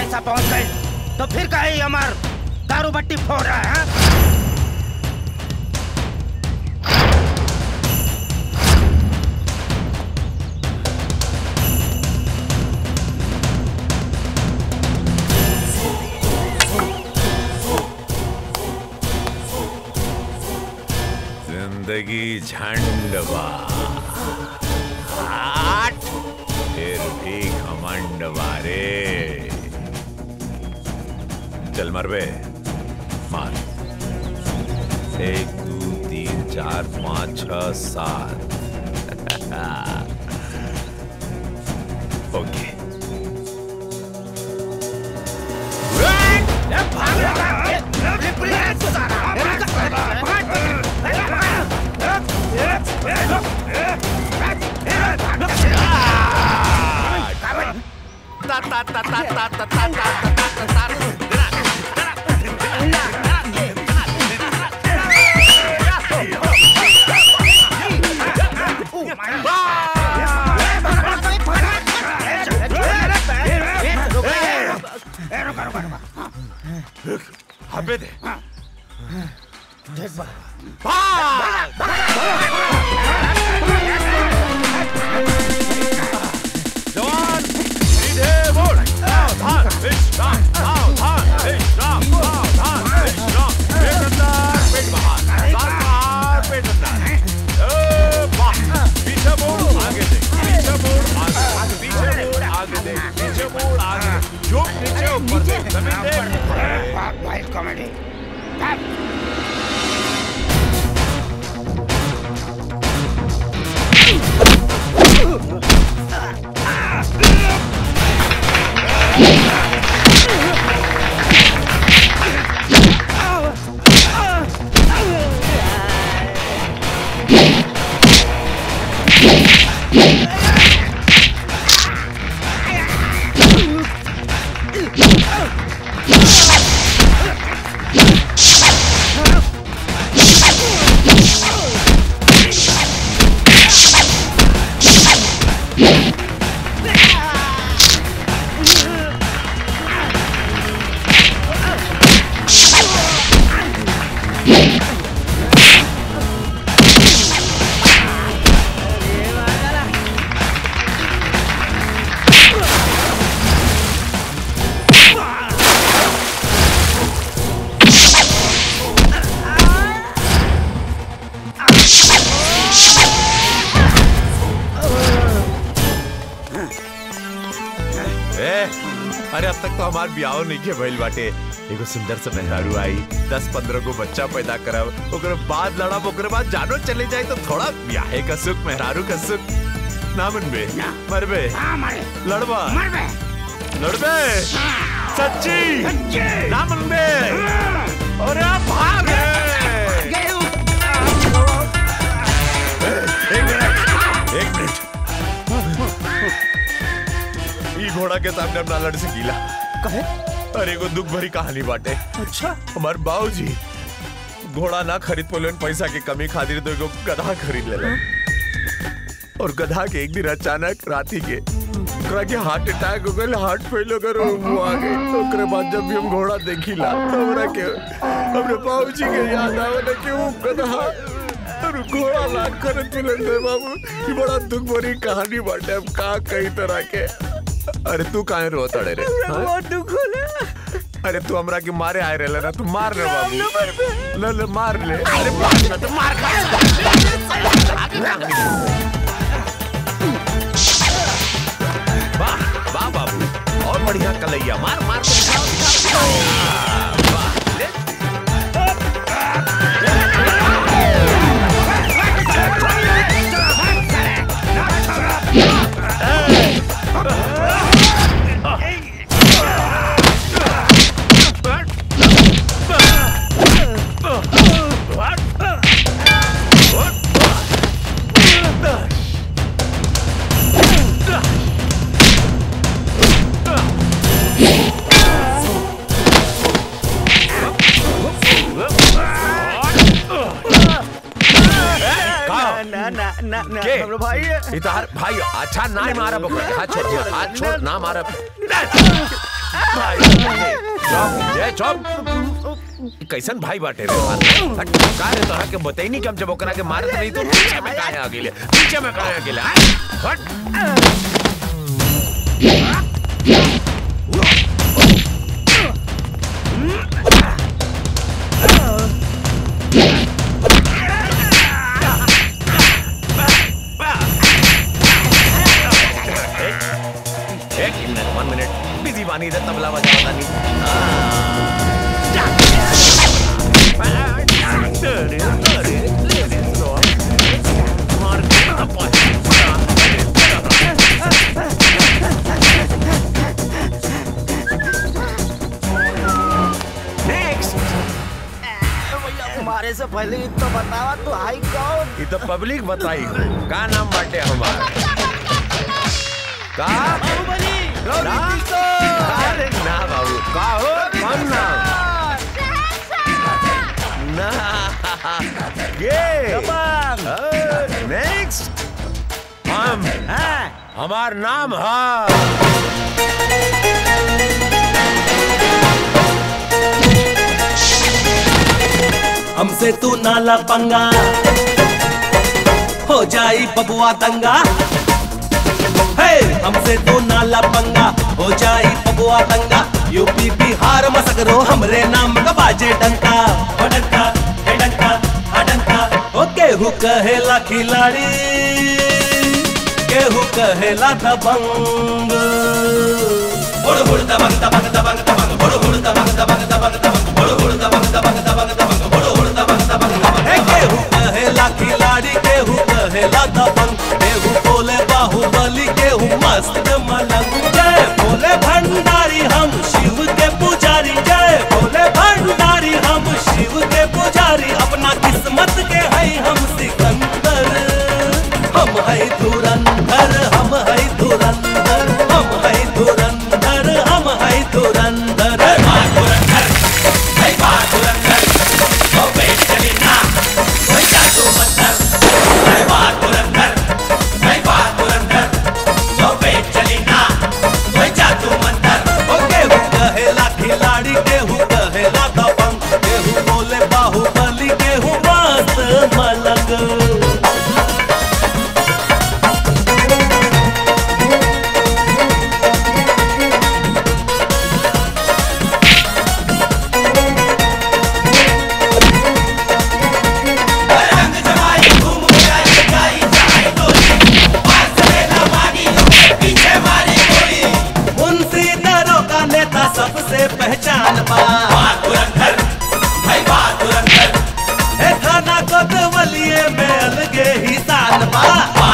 पैसा पहुंच गए तो फिर कहे हमार दारू बट्टी फोड़ रहा है हाँ? जिंदगी झंडवा आठ फिर भी घमंड वारे चल मरबे मार एक दो तीन चार पाँच छ सात ओके हबे दे जवान सीधे बोल सावधान विश्राम सावधान विश्राम सावधान विश्राम पेट अंदर पेट बाहर साल बाहर पेट अंदर ए, वाह पीछे मुड़ आगे देख पीछे मुड़ आगे पीछे मुड़ आगे देख पीछे मुड़ आगे देख झुक नीचे ऊपर देख जमीन देख वाइल्ड कॉमेडी ए, अरे अब तक तो हमार ब्याह नहीं के भइल बाटे एगो सुंदर से मेहरारू आई दस पंद्रह गो बच्चा पैदा करब ओकरे बाद लड़ब ओकरे बाद जानो चले जाए तो थोड़ा ब्याहे का सुख मेहरारू का सुख ना मनबे मरबे लड़बा लड़बे सच्ची ना मनबे अरे भाग एक मिनट एक मिनट ई घोड़ा के सामने अपना लड़ से गीला कहे अरे एगो दुख भरी कहानी बाटे अच्छा हमार बाबूजी घोड़ा ना खरीद पोलन पैसा के कमी खातिर तो एगो गधा खरीद ले और गधा के एक दिन अचानक राती के ओकरा के हार्ट अटैक हो गइल हार्ट फेल हो गइल और वो आ गई ओकरे बाद जब भी हम घोड़ा देखिला तो हमरा के हमरे बाबूजी के याद आवे ना कि वो गधा और घोड़ा ना खरीद पोलन रे बाबू ये बड़ा दुख भरी कहानी बाटे अब का कई तरह के अरे तू काहे रोत अड़े रे हाँ? बहुत दुख होला अरे तू हमरा के मारे आए रहे ना तू मार रे बाबू ले ले मार ले अरे मार ना तो मार वाह वाह बाबू और बढ़िया कलैया मार मार के दिखाओ, दिखाओ, दिखाओ। वाह, ले। ना ना ना ना ना के? हमरो भाई इधर भाई अच्छा ना मारा बकरा हाथ छोड़ दिया हाथ छोड़ ना मारा भाई चुप ये चुप कैसन भाई बाटे रे हमार हट, का रे तोरा के बताई नहीं कि हम जब ओकरा के मारत नहीं तो पीछे में काहे आ गेले पीछे में काहे आ गेले हट, हट एक मिनट वन मिनट बिजी बानी इधर तबला बजाता नहीं अरे, अरे, अरे, लो। मार के नेक्स्ट भैया तुम्हारे से पहले ही तो बतावा तू आई कौन ये तो पब्लिक बताई का नाम बाटे हमार का बाहुबली ना अरे ना बाबू का हो कौन नाम ना ये नेक्स्ट हम हमार नाम है हमसे तू नाला पंगा हो जाई बबुआ दंगा हे हमसे तू नाला पंगा हो जाई बबुआ दंगा यूपी बिहार मसगरो हमरे नाम का बाजे डंका हो डंका हे डंका हा डंका ओ केहू कहेला खिलाड़ी केहू कहेला दबंग हुड़ हुड़ दबंग दबंग दबंग दबंग हुड़ हुड़ दबंग दबंग दबंग दबंग हुड़ हुड़ दबंग दबंग दबंग दबंग हुड़ हुड़ दबंग दबंग दबंग हे केहू कहेला खिलाड़ी केहू कहेला दबंग केहू बोले बाहुबली केहू मस्त मलंग जय बोले भंडारी हम शिव के पुजारी जय बोले भंडारी हम शिव के पुजारी अपना किस्मत के है हम सिकंदर हम है धुरंधर हम है धुरंधर हम है धुरंधर हम है धुरंधर ओ केहू कहेला खिलाड़ी केहू कहेला दबंग केहू बोले बाहुबली केहू मस्त मलंग मुंशी दरों का नेता सबसे पहचान बा हे थाना कोतवलिए में अलगे ही शान बा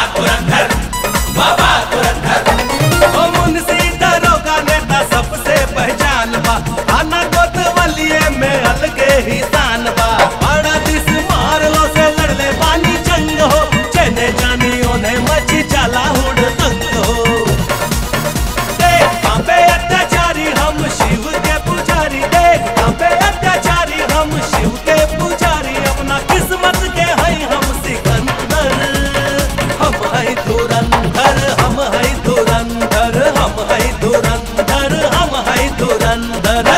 ओ मुंशी दरों का नेता सबसे पहचान बा थाना कोतवलिए में अलगे ही शान बा बड़ा दिस मार लो से लड़ले बानी जंग हो चने जानी उन्हें मची चला हुड़ तंग हो देख कांपे अत्याचारी हम शिव के पुजारी देख कांपे अत्याचारी हम शिव के पुजारी अपना किस्मत के है हम सिकंदर हम है धुरंधर हम है धुरंधर हम है धुरंधर हम है धुरंधर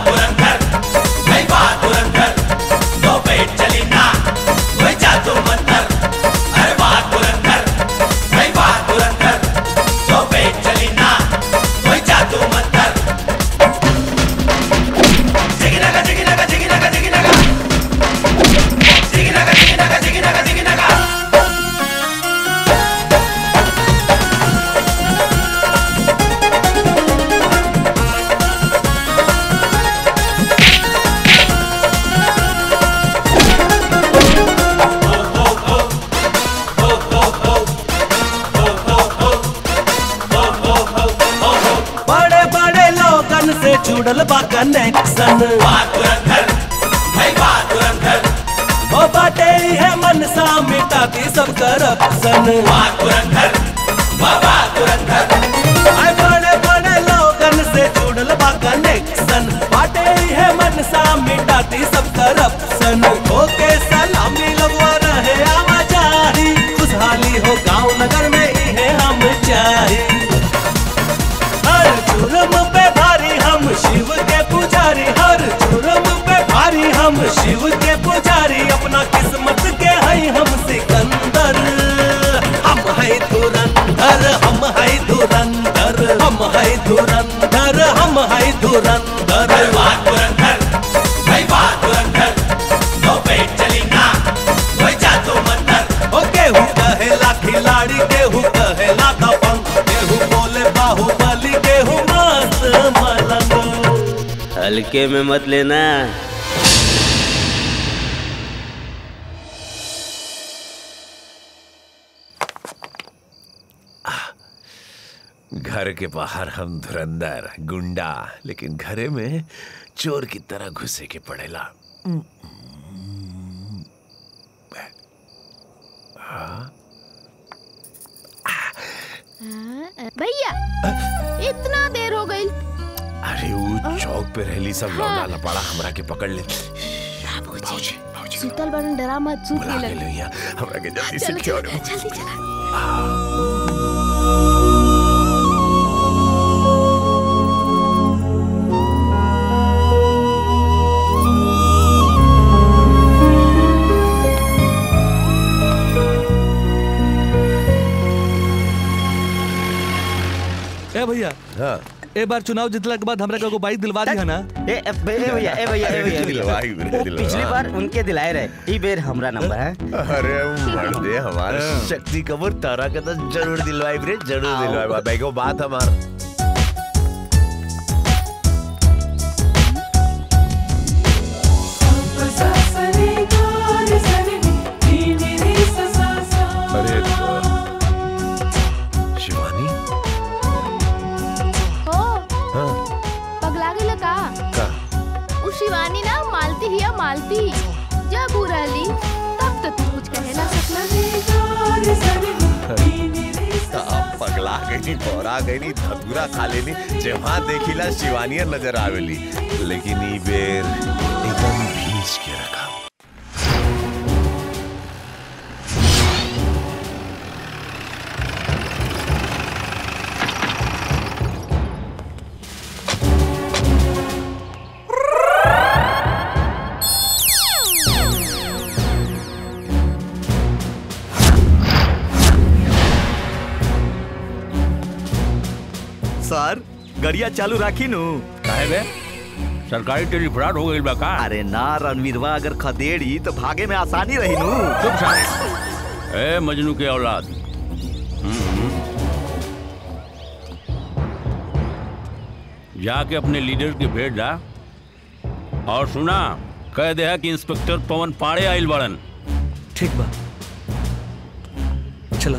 बड़े बड़े लोगन से जुड़ल बा कनेक्शन ओ बाटे है मनसा मिटाती सब करप्शन आए बड़े बड़े लोगन से जुड़ल बा कनेक्शन बाटे है मनसा मिटाती सब करप्शन ओके सलामी लगवा रहे आवाजाही खुशहाली हो गांव नगर में इहे हम चाही हर जुर्म पे भारी हम शिव के पुजारी अपना किस्मत के है हम सिकंदर हम है धुरंधर हम है धुरंधर हम है धुरंधर हम है धुरंधर बात धुरंधर भाई बात धुरंधर नो पेट चली ना कोई जादू मंतर ओ केहू कहेला खिलाड़ी केहू कहेला दबंग केहू बोले बाहुबली केहू मस्त मलंग हल्के में मत लेना घर के बाहर हम धुरंधर गुंडा लेकिन घरे में चोर की तरह घुसे के पड़ेला भैया इतना देर हो गई अरे वो चौक पे रहली सब लौंडा लपाड़ा हमरा के पकड़ ले भाऊजी भाऊजी सुतल बड़न डरा मत सूत बुला ले के लग ले यहाँ हमरा के जल्दी से चलो क्यों चलो जल्दी चला ए भैया हाँ एक बार चुनाव जीतला के बाद हमरा को बाइक दिलवा दी है ना ए ए भैया ए भैया ए भैया ए भैया दिलवाई रे, वो दिलवा। पिछली बार उनके दिलाए रहे ई बेर हमरा नंबर है अरे मर्दे हमारे शक्ति कपूर तारा के तो जरूर दिलवाई रे जरूर दिलवाई भाई को बात हमार अरे शिवानी हो हाँ पगला गेला का का उ शिवानी ना मालती हिया मालती जब उ रहली तब तो तू कुछ कहे ना तो अब पगला गई बोरा गई धतूरा खा लेनी जहाँ देखिला शिवानिया नजर आवेली लेकिन ई बेर एकदम भीज के रखा सर गरिया चालू राखी नु काहे बे सरकारी टेलीफ्रॉड हो गइल बा का अरे ना रणवीरवा अगर खदेड़ी तो भागे में आसानी रही नु चुप साले ए मजनू के औलाद हम्म। जाके अपने लीडर के भेज दा और सुना कह दे कि इंस्पेक्टर पवन पाड़े आइल बड़न ठीक बा चला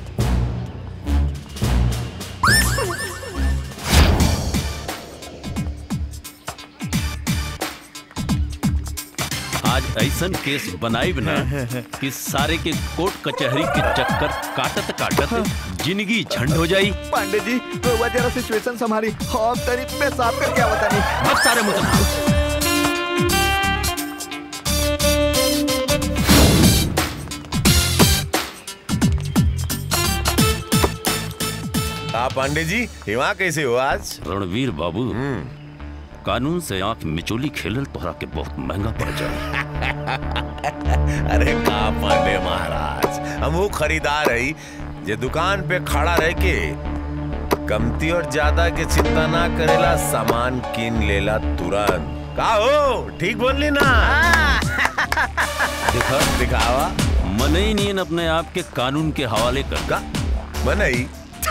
आज ऐसन केस बनाइब ना कि सारे के कोर्ट कचहरी के चक्कर काटत काटत जिंदगी झंड हो जाई पांडे जी रउआ जरा सिचुएशन संभाली हम तरी में साफ करके आवता नहीं अब सारे मुतल आप पांडे जी हिमा कैसे हो आज रणवीर बाबू कानून से आंख मिचोली खेलल तोहरा के बहुत महंगा पड़ जाए अरे का पांडे महाराज हम वो खरीदार है जे दुकान पे खड़ा रह के कमती और ज्यादा के चिंता ना करेला सामान किन लेला तुरंत का हो ठीक बोलली ना दिखा दिखावा मन ही नहीं अपने आप के कानून के हवाले कर का मनई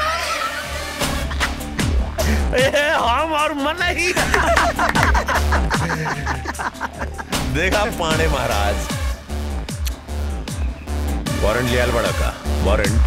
ए, हम और मनई देखा पांडे महाराज वारंट लियाल बड़ा का वारंट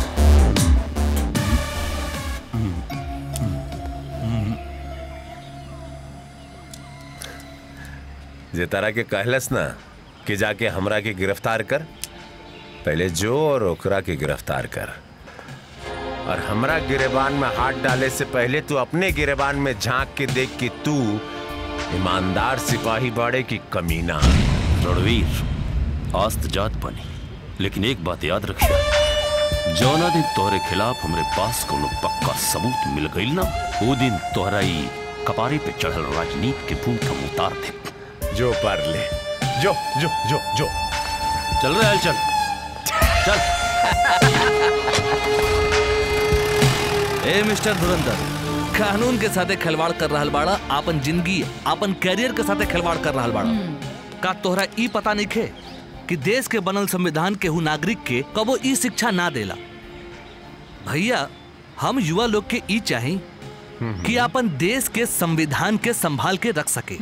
जे तरह के कहलस ना कि जाके हमरा के गिरफ्तार कर पहले जो और ओकरा के गिरफ्तार कर और हमरा गिरेबान में हाथ डाले से पहले तू अपने गिरेबान में झांक के देख कि तू ईमानदार सिपाही बाड़े की कमीना रणवीर आस्त जात बनी लेकिन एक बात याद रखिए जौना दिन तोहरे खिलाफ हमरे पास कोनो पक्का सबूत मिल गईल ना वो दिन तोहरा ई कपारे पे चढ़ल राजनीति के भूत हम उतार दे जो पर ले जो जो जो जो चल रहे हल चल चल ए मिस्टर धुरंधर कानून के साथे खिलवाड़ कर रहल बाड़ा आपन जिंदगी आपन कैरियर के साथे खिलवाड़ कर रहल बाड़ा का तोहरा ई पता नहीं खे कि देश के बनल संविधान केहू नागरिक के कबो ई शिक्षा ना देला भैया हम युवा लोग के ई चाही कि अपन देश के संविधान के संभाल के रख सके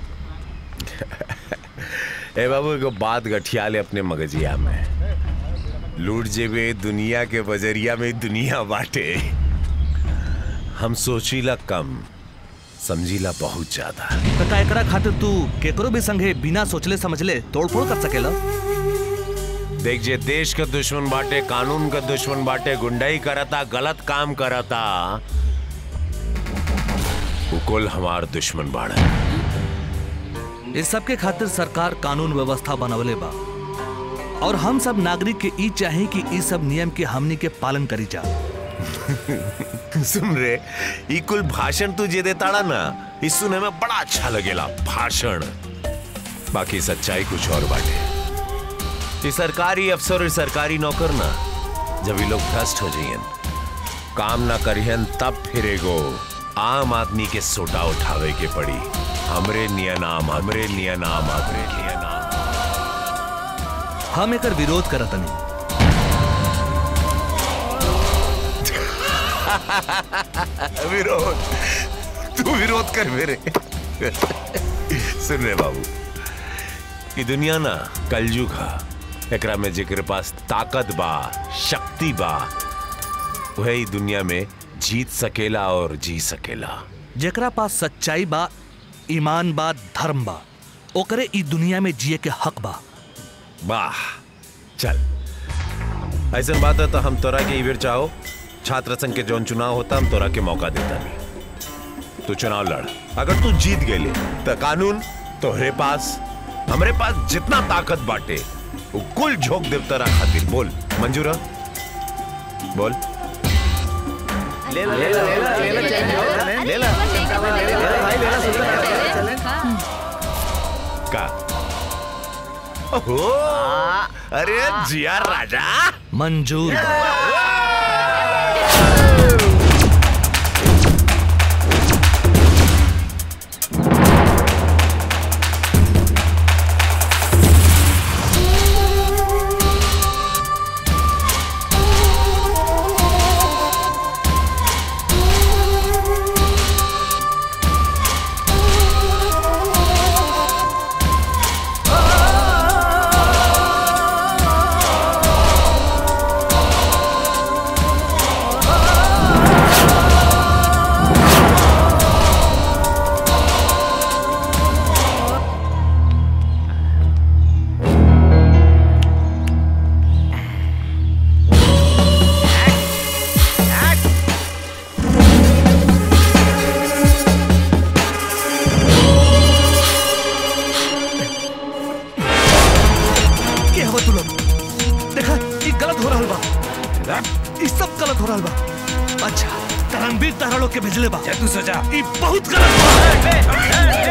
ए बाबू एगो बात गठिया ले अपने मगजिया में लूट जेबे दुनिया के बजरिया में दुनिया बाटे हम सोचीला कम समझीला बहुत ज्यादा तो का एकरा खातिर तू केकरो भी संगे बिना सोचले समझले तोड़फोड़ कर सकेला देख जे देश का दुश्मन बाटे कानून का दुश्मन बाटे गुंडाई करता गलत काम करता वो कुल हमार दुश्मन बाड़ा इस सब के खातिर सरकार कानून व्यवस्था बनवले बा और हम सब नागरिक के ई चाहे कि ई सब नियम के हमनी के पालन करी जा सुन रे ई कुल भाषण तू जे देताड़ा ना इस सुने में बड़ा अच्छा लगेला भाषण बाकी सच्चाई कुछ और बाटे ये सरकारी अफसर और सरकारी नौकर ना जब ये लोग भ्रष्ट हो जाइयन काम ना करियन तब फिरेगो आम आदमी के सोटा उठावे के पड़ी हमरे निया नाम हमरे निया नाम हमरे निया नाम हम एकर विरोध करत नहीं विरोध तू विरोध कर मेरे सुन रे बाबू ये दुनिया ना कलयुग हा एकरा में जेकर पास ताकत बा शक्ति बा वह ही दुनिया में जीत सकेला और जी सकेला जेकरा पास सच्चाई बा ईमान बा धर्म बा ओकरे ई दुनिया में जिए के हक बा वाह चल ऐसा बात है तो हम तोरा के इवेर चाहो छात्र संघ के जौन चुनाव होता हम तोरा के मौका देता नहीं तू चुनाव लड़ अगर तू जीत गए तो कानून तोहरे पास हमरे पास जितना ताकत बाटे वो कुल झोंक देव तोरा खातिर बोल मंजूर है? बोल ले ला ले ला ले ला ले ला चैन ले ला ले ला ले ला भाई ले ला सुन का ओहो अरे जिया राजा मंजूर बा। के हो तू लोग देखा ई गलत हो रहल बा ई सब गलत हो रहल बा अच्छा तरंगबीर तारा लोग के भेजले बा तू सोचा ई बहुत गलत बा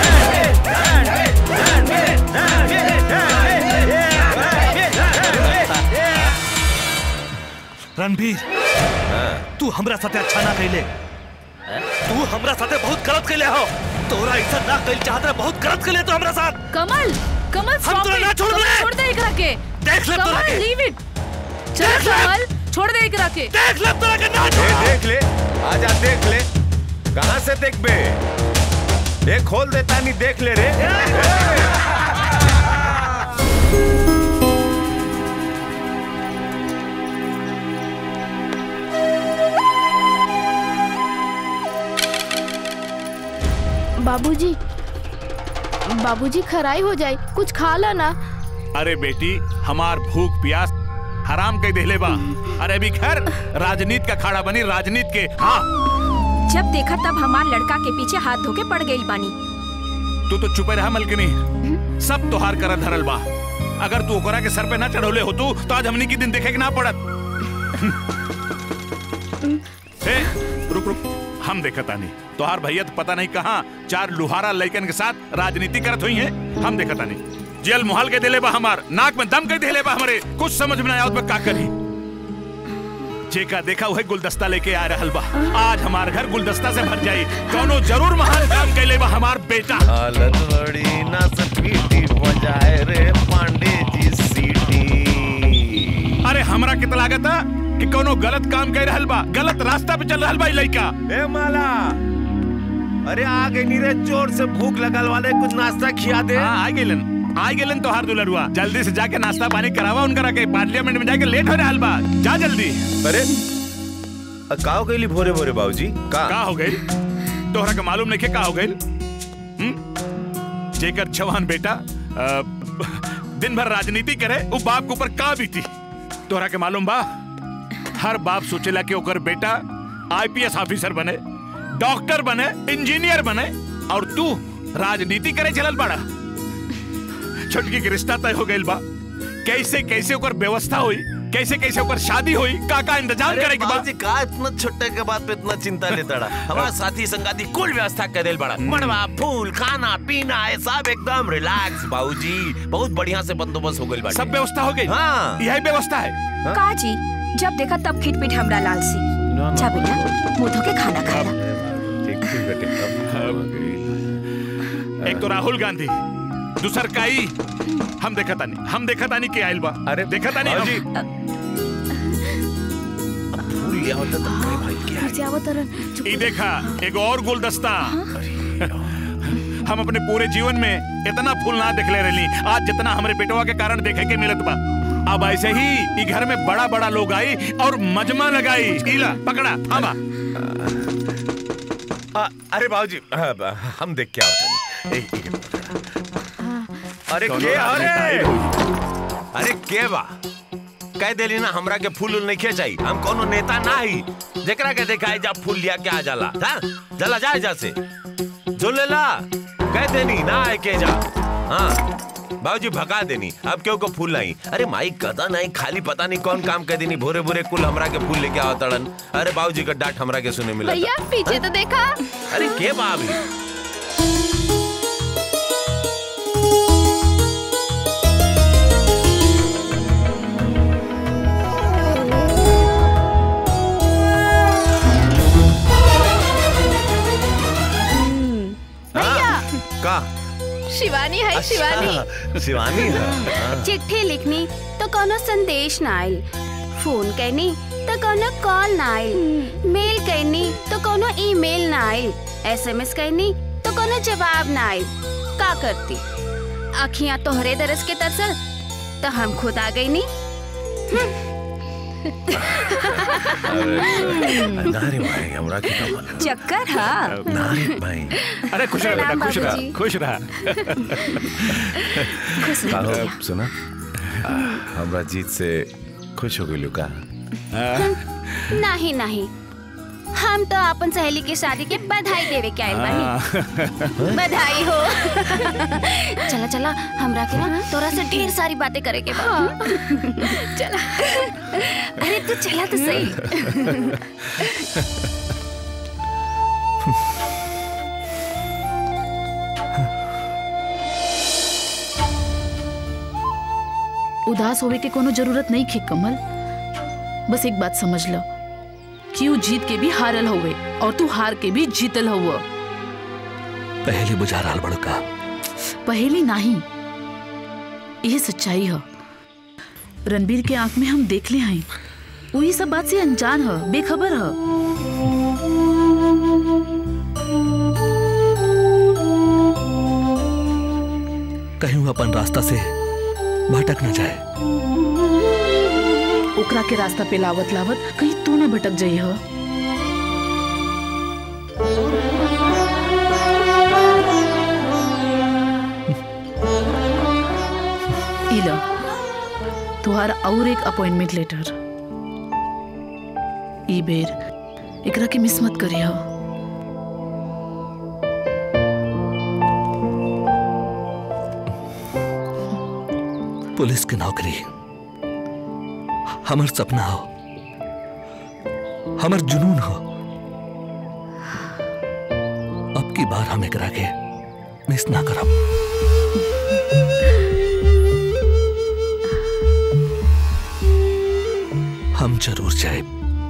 रणबीर तू हमरा साथे अच्छा ना कैले तू हमरा साथे बहुत गलत कैले हो तोरा ऐसा ना कैल चाहत रहे बहुत गलत कैले तो हमरा साथ कमल कमल हम stop तोरा it. ना छोड़ कमल, दे। छोड़ दे एकरा के देख ले तोरा कमल के। लीव इट चल देख ले। कमल छोड़ दे एकरा के देख ले तोरा के ना ए, छोड़ा देख ले आजा देख ले कहां से देख बे ए खोल देता नहीं देख ले रे बाबूजी बाबूजी खराई हो जाए कुछ खा ला ना अरे बेटी हमार भूख प्यास हराम कह देले बा अरे अभी खैर राजनीति का खाड़ा बनी राजनीति के हाँ जब देखा तब हमार लड़का के पीछे हाथ धोके पड़ गई बानी तू तो चुपे रहा मलकनी सब तोहार कर धरल बा अगर तू ओकरा के सर पे ना चढ़ौले हो तू तो आज हमनी की दिन देखे के ना पड़त ए, रुक रुक हम देखता नहीं तोहार भैया तो पता नहीं कहाँ चार लुहारा लड़कन के साथ राजनीति करत हुई है हम देखता नहीं जेल मुहाल के दिले बा हमार नाक में दम के दिले बा हमारे कुछ समझ में ना आवत बा का करी जेका देखा वही गुलदस्ता लेके आ रहल बा आज हमार घर गुलदस्ता से भर जाई कौनो जरूर महान काम कैले बा हमार बेटा हालत बड़ी ना सपीटी बजाए रे पांडे जी सीटी अरे हमरा कितना लागत है कि कोनो गलत काम कर रहल बा गलत रास्ता पे चल रहल बा ई लइका ए माला अरे आ गई नी रे जोर से भूख लगल वाले कुछ नाश्ता खिया दे हाँ आ गेलन आ गेलन तोहार दुलरुआ जल्दी से जाके नाश्ता पानी करावा उनकरा के पार्लियामेंट में जाके लेट हो रहल बा जा जल्दी अरे अ, का हो गई भोरे भोरे बाबूजी का का हो गई तोहरा के मालूम नहीं का हो गई जेकर जवान बेटा अ, दिन भर राजनीति करे वो बाप के ऊपर का बीती तोहरा के मालूम बा हर बाप सोचेला कि ओकर बेटा आईपीएस ऑफिसर बने डॉक्टर बने इंजीनियर बने और तू राजनीति करे चलल बड़ा छोटकी के रिश्ता तय हो गइल बा कैसे कैसे ओकर व्यवस्था हुई कैसे कैसे ओकर शादी हुई का का इंतजाम करे के बा बाबूजी का इतना छोटे के बात पे इतना चिंता लेता रहा हमारा साथी संगाती कुल व्यवस्था कर देल बड़ा मड़वा फूल खाना पीना ये सब एकदम रिलैक्स बाबूजी बहुत बढ़िया से बंदोबस्त हो गइल बा सब व्यवस्था हो गई हाँ यही व्यवस्था है का जी जब देखा तब खिटपिट हमरा लाल सी जा बेटा मुंह धो के खाना खा ला ठीक ठीक बेटे एक तो राहुल गांधी दूसर काई हम देखा तानी हम देखा तानी के आइल बा अरे देखा तानी बाबूजी हम फूल लिया होता तो मेरे भाई क्या घर से आवत तरन ई देखा एक और गुलदस्ता हम अपने पूरे जीवन में इतना फूल ना देख ले रही आज जितना हमारे बेटवा के कारण देखे के मिलत बा अब ऐसे ही ई घर में बड़ा बड़ा लोग आई और मजमा लगाई इला पकड़ा थामा आ, अरे बाबूजी आ, ब- हम देख क्या होता है एक- एक- अरे के अरे अरे के बा कह देली ना हमरा के फूल उल नहीं खेचाई हम कोनो नेता ना ही जेकरा के देखा जा फूल लिया के आ जाला हाँ जला जा जा से जो ले ला कह देनी ना आए के जा हाँ बाबूजी भगा देनी अब क्यों को फूल नहीं अरे माई कदा नहीं खाली पता नहीं कौन काम कर देनी भोरे भोरे कुल हमरा के फूल लेके आओ तड़न अरे बाबूजी का डांट हमरा के सुने मिला भैया पीछे तो देखा अरे के बाबी भैया का शिवानी है शिवानी अच्छा, शिवानी है हाँ। चिट्ठी लिखनी तो कोनो संदेश ना आइल फोन करनी तो कोनो कॉल ना आइल मेल करनी तो कोनो ईमेल ना आइल एसएमएस करनी तो कोनो जवाब ना आइल का करती अखियां तोहरे दरस के तरसल तो हम खुद आ गई नी अरे नारे भाई हमरा के का बोला चक्कर हाँ नारे भाई अरे खुश रहा बेटा प्रणाम खुश रहा बाबूजी। खुश रहा खुश रह काहो, भैया। सुना आ, हमरा जीत से खुश हो गइलू का नहीं नहीं हम तो अपन सहेली के शादी के बधाई देवे के आइल बानी बधाई हो चला चला हमरा के ना तोरा से ढेर सारी बातें करे के बा चला अरे तू चला तो सही उदास होवे के कोनो जरूरत नहीं खे कमल बस एक बात समझ लो कि ऊ जीत के भी हारल होवे और तू हार के भी जीतल हुआ पहले बुझा रहा बड़का पहेली नहीं यह सच्चाई है रणबीर के आंख में हम देख ले हैं वो ये सब बात से अनजान है बेखबर है कहीं वो अपन रास्ता से भटक न जाए ओकरा के रास्ता पे लावत लावत कहीं तू न भटक जाई है इला तुहार और एक अपॉइंटमेंट लेटर ई बेर एकरा के मिस मत करियो पुलिस की नौकरी हमर सपना हो हमर जुनून हो अब की बार हम एकरा के मिस ना करब जरूर जाए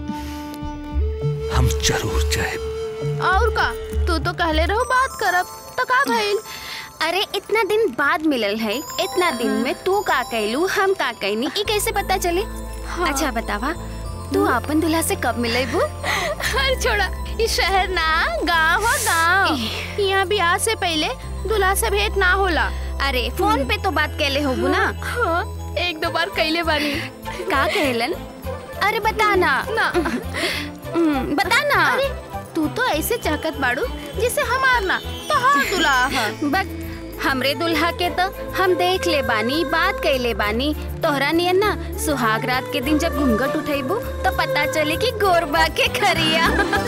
हम जरूर जाए और का तू तो कहले रहो बात करब तो का भइल अरे इतना दिन बाद मिलल है इतना दिन में तू का कहलू हम का कहनी ई कैसे पता चले अच्छा बतावा तू अपन दूल्हा से कब मिलेबू अरे छोड़ा इस शहर ना गांव हो गांव यहाँ ब्याह से पहले दूल्हा से भेंट ना होला अरे फोन पे तो बात कैले होगू ना हाँ, एक दो बार कैले बानी का कहलन अरे बता ना ना हम्म, बता ना अरे तू तो ऐसे चाहत बाड़ू जिसे हमार ना तो हाँ दूल्हा है बस हमरे दुल्हा के तो हम देख ले बानी बात कैले बानी तोहरा नियन ना सुहाग रात के दिन जब घूंघट उठेबू तो पता चले कि गोरबा के खरिया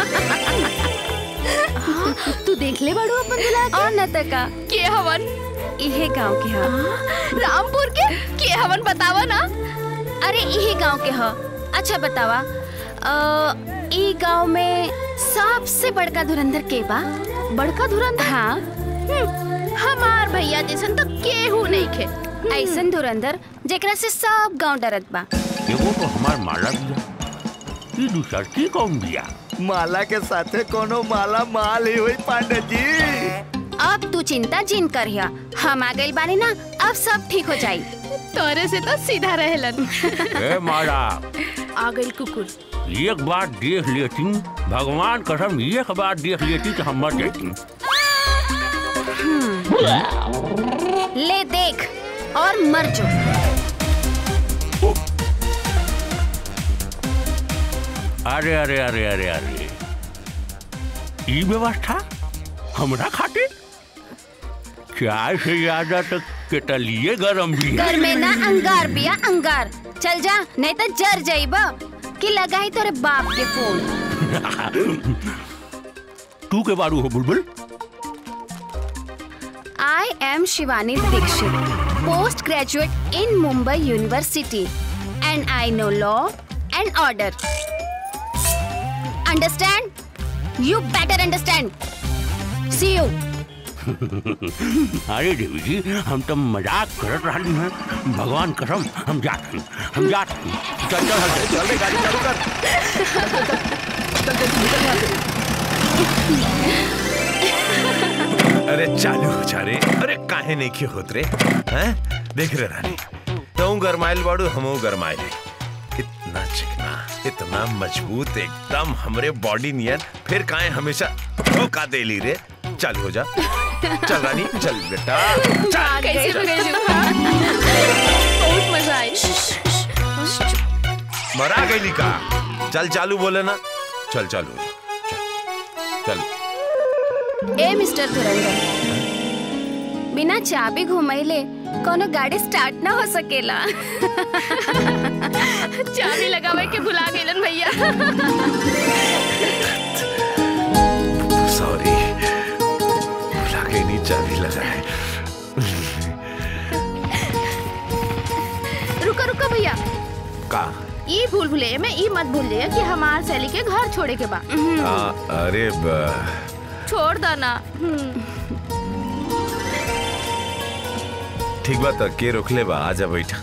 तू देख ले बाड़ू अपन दूल्हा के और न तका के हवन इहे गांव के ह रामपुर के के हवन बतावा ना अरे इहे गांव के ह अच्छा बतावा अ, ई गांव में सबसे बड़का धुरंधर के बा बड़का धुरंधर हाँ हम्म, हमार भैया जैसन तो केहू नहीं खे ऐसन धुरंधर जेकरा से सब गांव डरत बा एगो तो हमार माला बिया ई दूसर की कौन बिया माला के साथे कोनो माला माल ही हुई पांडे जी अब तू चिंता जिन करिया हम आ गइल बानी ना अब सब ठीक हो जाई तोरे से तो सीधा रहेलन ए माला आ गई कुकुर एक बार देख लेती भगवान कसम एक बार देख लेती तो हम मर जाती ले देख और मर जो अरे अरे अरे अरे अरे ई व्यवस्था हमरा खातिर चाय से ज्यादा तो केटलिए गरम भी घर में ना अंगार बिया अंगार चल जा नहीं तो जर जाइबा कि लगाई तोरे बाप के फोन तू के बारू हो बुलबुल I am Shivani Dixit, postgraduate in Mumbai University, and I know law and order. Understand? You better understand. See you. अरे देवी जी हम तो मजाक करत रही हैं भगवान कसम हम जाते हैं, हम जाते हैं। चल चल चल चल रे, गाड़ी चालू कर अरे चालू हो जा रे अरे काहे नहीं क्यों होत रे हैं देख रे रानी तू गरमाइल बाड़ू हमू गरमाइल इतना चिकना इतना मजबूत एकदम हमरे बॉडी नियन फिर काहे हमेशा धोखा दे ली रे चल हो जा चल रानी चल बेटा चल कैसे भेजू बहुत मजा आई मरा गई का चल चालू बोले ना चल चालू हो जा चल चल ए मिस्टर धुरंधर बिना चाबी घुमैले कोनो गाड़ी स्टार्ट ना हो सकेला चाबी लगावे के भुला गेलन भैया सॉरी भुला के नहीं चाबी लगाए रुको रुको भैया का ई भूल भुले में ई मत भूल जाइए कि हमार सैली के घर छोड़े के बा आ, अरे बा छोड़ दो ना ठीक बा त के रोकले बा आजा बैठा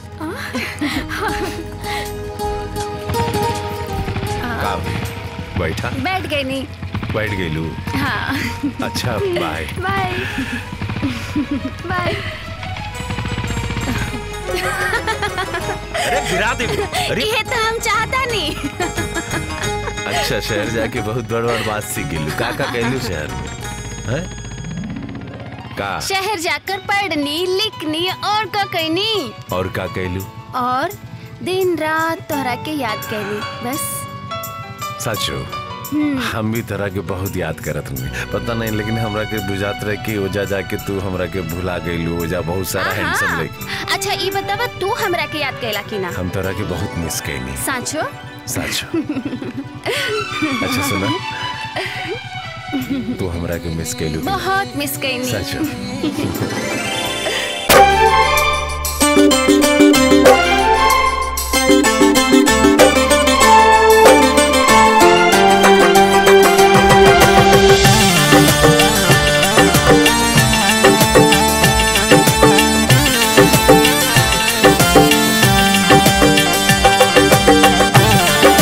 का बैठा बैठ गई नी बैठ गईलू हाँ अच्छा बाय बाय बाय अरे गिरा दे अरे ये तो हम चाहता नहीं अच्छा शहर जाके बहुत बड़ बड़ बात सीख गेलू का का कहलू शहर में हैं का शहर जाकर पढ़नी लिखनी और का कहनी और का कहलू और दिन रात तोहरा के याद कैली बस सचो हम्म। हम भी तरह के बहुत याद करत हूँ पता नहीं लेकिन हमरा के बुझात रहे कि ओजा जाके तू हमरा के भुला गईलू ओजा बहुत सारा हैंडसम हाँ। लड़की अच्छा ये बतावा तू हमरा के याद कैला कि ना हम तरह के बहुत मिस कैनी साचो सच अच्छा सुना तू हमरा के मिस कैलू बहुत मिस कैनी सच Thank you.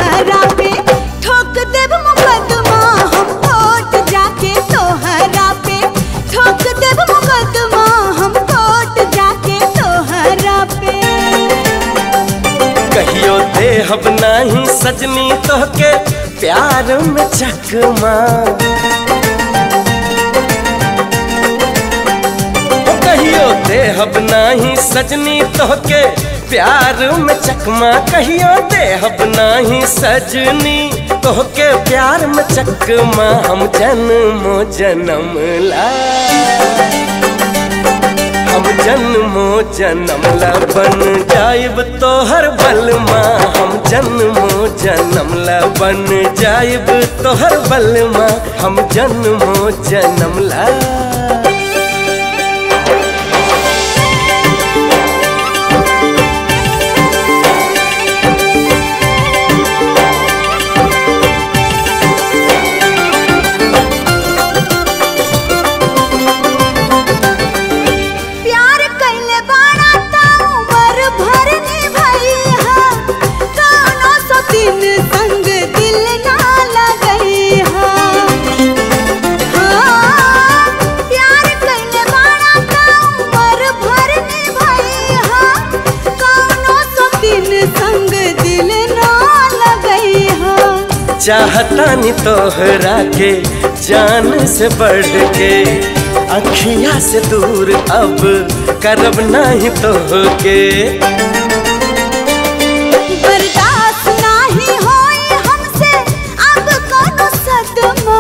तोहरा पे ठोक देब मुकदमा हम कोर्ट जाके तोहरा पे ठोक देब मुकदमा हम कोर्ट जाके तोहरा पे कहियो देहब नाही सजनी तोहके प्यार में चकमा ओ कहियो देहब नाही सजनी तोहके प्यार में चकमा कहियो देहब नाही सजनी तोहके प्यार में चकमा हम जन्मो जन्म ला हम जन्मो जन्म ला बन जाइब तोहर बलमा हम जन्मो जन्म ला बन जाइब तोहर बलमा हम जन्मो जन्म ला प्यार कैले बाड़ा ता उम्र भर निभाई हा कौनो सो दिन संग दिल ना लगई हा हाँ, प्यार कैले बाड़ा ता उम्र भर निभाई हा कौनो सो दिन संग दिल ना लगई हा चाहता नी तोहरा के जान से बढ़ के अखिया से दूर अब करब नहीं तोहके बर्दाश्त नाही होई हमसे अब कोनो सदमा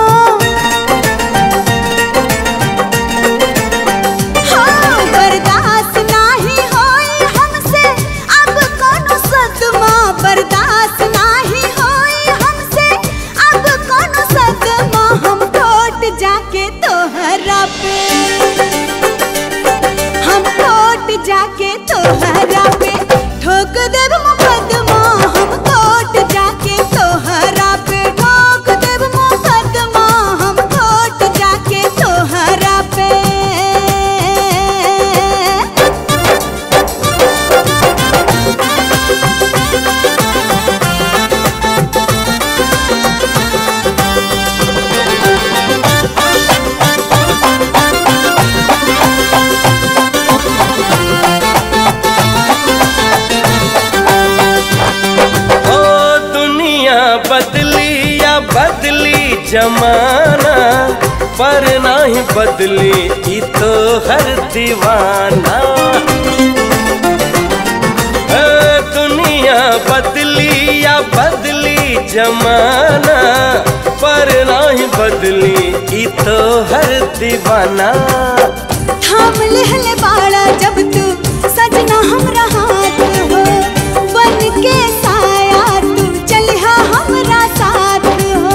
हाँ, बर्दाश्त नाही होई हमसे अब कोनो सदमा बर्दाश्त नाही होई हमसे अब कोनो सदमा हम कोर्ट जाके तोहरा पे हम कोर्ट जाके तोहरा पे ठोक देब मुकदमा हम कोर्ट जाके तोहरा पे ठोक देब मुकदमा हम कोर्ट जाके तोहरा पे ओ दुनिया बदली या बदली जमाना पर नहीं बदली ई तो हर दीवाना ओ दुनिया बदली या बदली जमाना पर नहीं बदली ई तो हर दीवाना थाम लेहले बाड़ा जब तू सजना हमरा हाथ हो बन के साया तू चलिहा हमरा साथ हो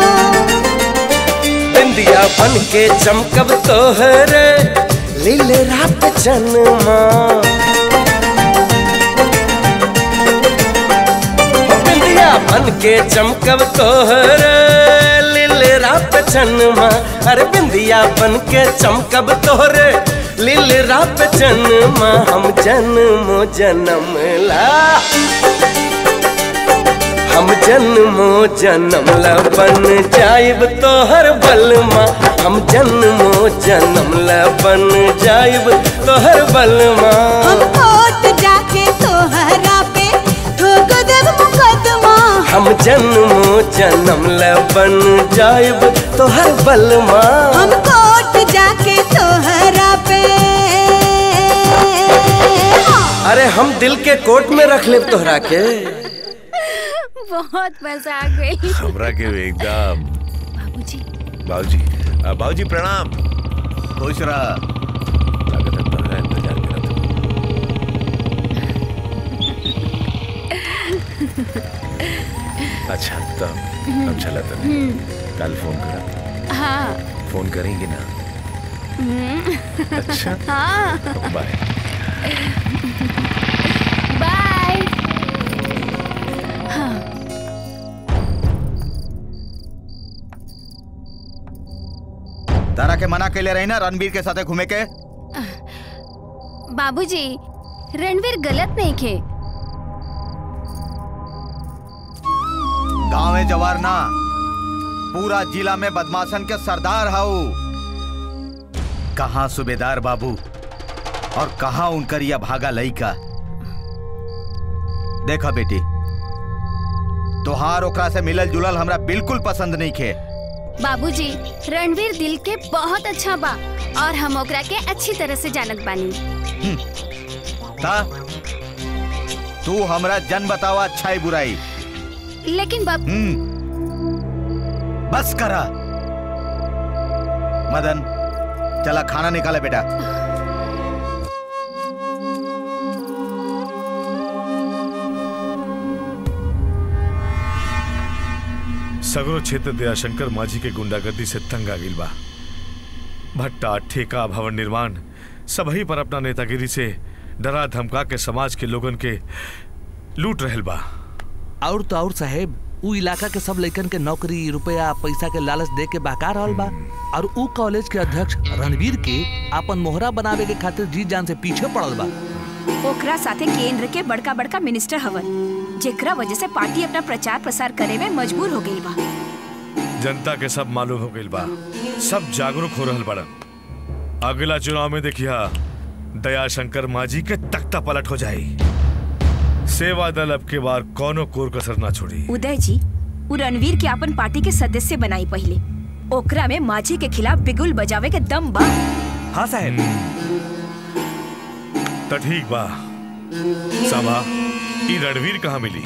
बिंदिया बन के चमकब तोहरे लीले रात जन्मा ओ बिंदिया बन के चमकब तोहरे लीले रात जन्मा अरे बिंदिया बन के चमकब तोहरे लीले रात जन्मा हम जन्मो जन्म ला हम जन्मो जन्म ला बन जाइब तोहर बलमा हम जन्मो जन्म ला बन जाइब तोहर बलमा हम कोर्ट जाके तोहरा पे ठोक देब मुकदमा हम जन्मो जन्म ला बन जाइब तोहर बलमा हम कोर्ट जाके तोहरा पे अरे हम दिल के कोट में रख ले तोहरा के बहुत मजा आ गई हमरा के एकदम बाबूजी बाबूजी आ, बाबूजी प्रणाम खुश रहा लागत है तुम्हारा इंतजार कर रहा था अच्छा तो अब चला तो कल फोन करा हाँ फोन करेंगे ना हम्म। अच्छा हाँ बाय बाय हाँ तारा के मना कैले रही ना रणबीर के साथे घूमे के बाबूजी रणवीर गलत नहीं खे गांवे जवार ना पूरा जिला में बदमाशन के सरदार हाउ कहाँ सूबेदार बाबू और कहाँ उनकर यह भागा लइका देखा बेटी तोहार ओकरा से मिलल जुलल हमरा बिल्कुल पसंद नहीं खे बाबूजी रणवीर दिल के बहुत अच्छा बा और हम ओकरा के अच्छी तरह से जानत बानी ता तू हमरा जन बतावा अच्छाई बुराई लेकिन बाबू हम्म बस करा मदन चला खाना निकाले बेटा सगरो क्षेत्र दयाशंकर माझी के गुंडागर्दी से तंग आ गिल बा भट्टा ठेका भवन निर्माण सबही पर अपना नेतागिरी से डरा धमका के समाज के लोगन के लूट रहल बा और तो और साहेब उ इलाका के सब लइकन के नौकरी रुपया पैसा के लालच दे के बहका रहल बा और उ कॉलेज के अध्यक्ष रणवीर के अपन मोहरा बनावे के खातिर जी जान से पीछे पड़ल बा ओकरा साथे केंद्र के बड़का बड़का मिनिस्टर हवन जेकरा वजह से पार्टी अपना प्रचार प्रसार करे में मजबूर हो गई बा जनता के सब मालूम हो गइल बा सब जागरूक हो रहल बड़न अगला चुनाव में देखिया दयाशंकर माझी के तख्ता पलट हो जाई सेवा दल अब के बार कोनो कोर कसर ना छोड़ी उदय जी उ रणवीर के अपन पार्टी के सदस्य बनाई पहले ओकरा में माझी के खिलाफ बिगुल बजावे के दम बा हाँ साहब तो ठीक बा साबा ई रणवीर कहाँ मिली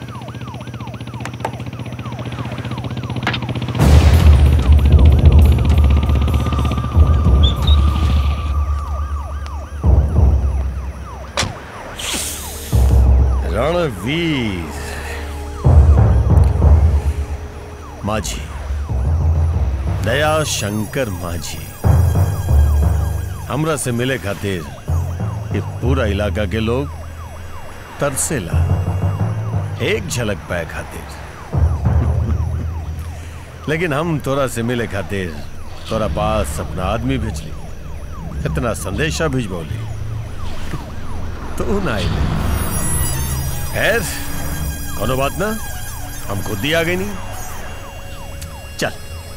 रणवीर माझी दया शंकर माझी हमरा से मिले खातिर ये पूरा इलाका के लोग तरसेला एक झलक पाए खातिर लेकिन हम तोरा से मिले खातिर तोरा पास अपना आदमी भेजली इतना संदेशा भिजबौली तू ना आइले खैर कोनो बात ना हम खुद ही आ गई नहीं चल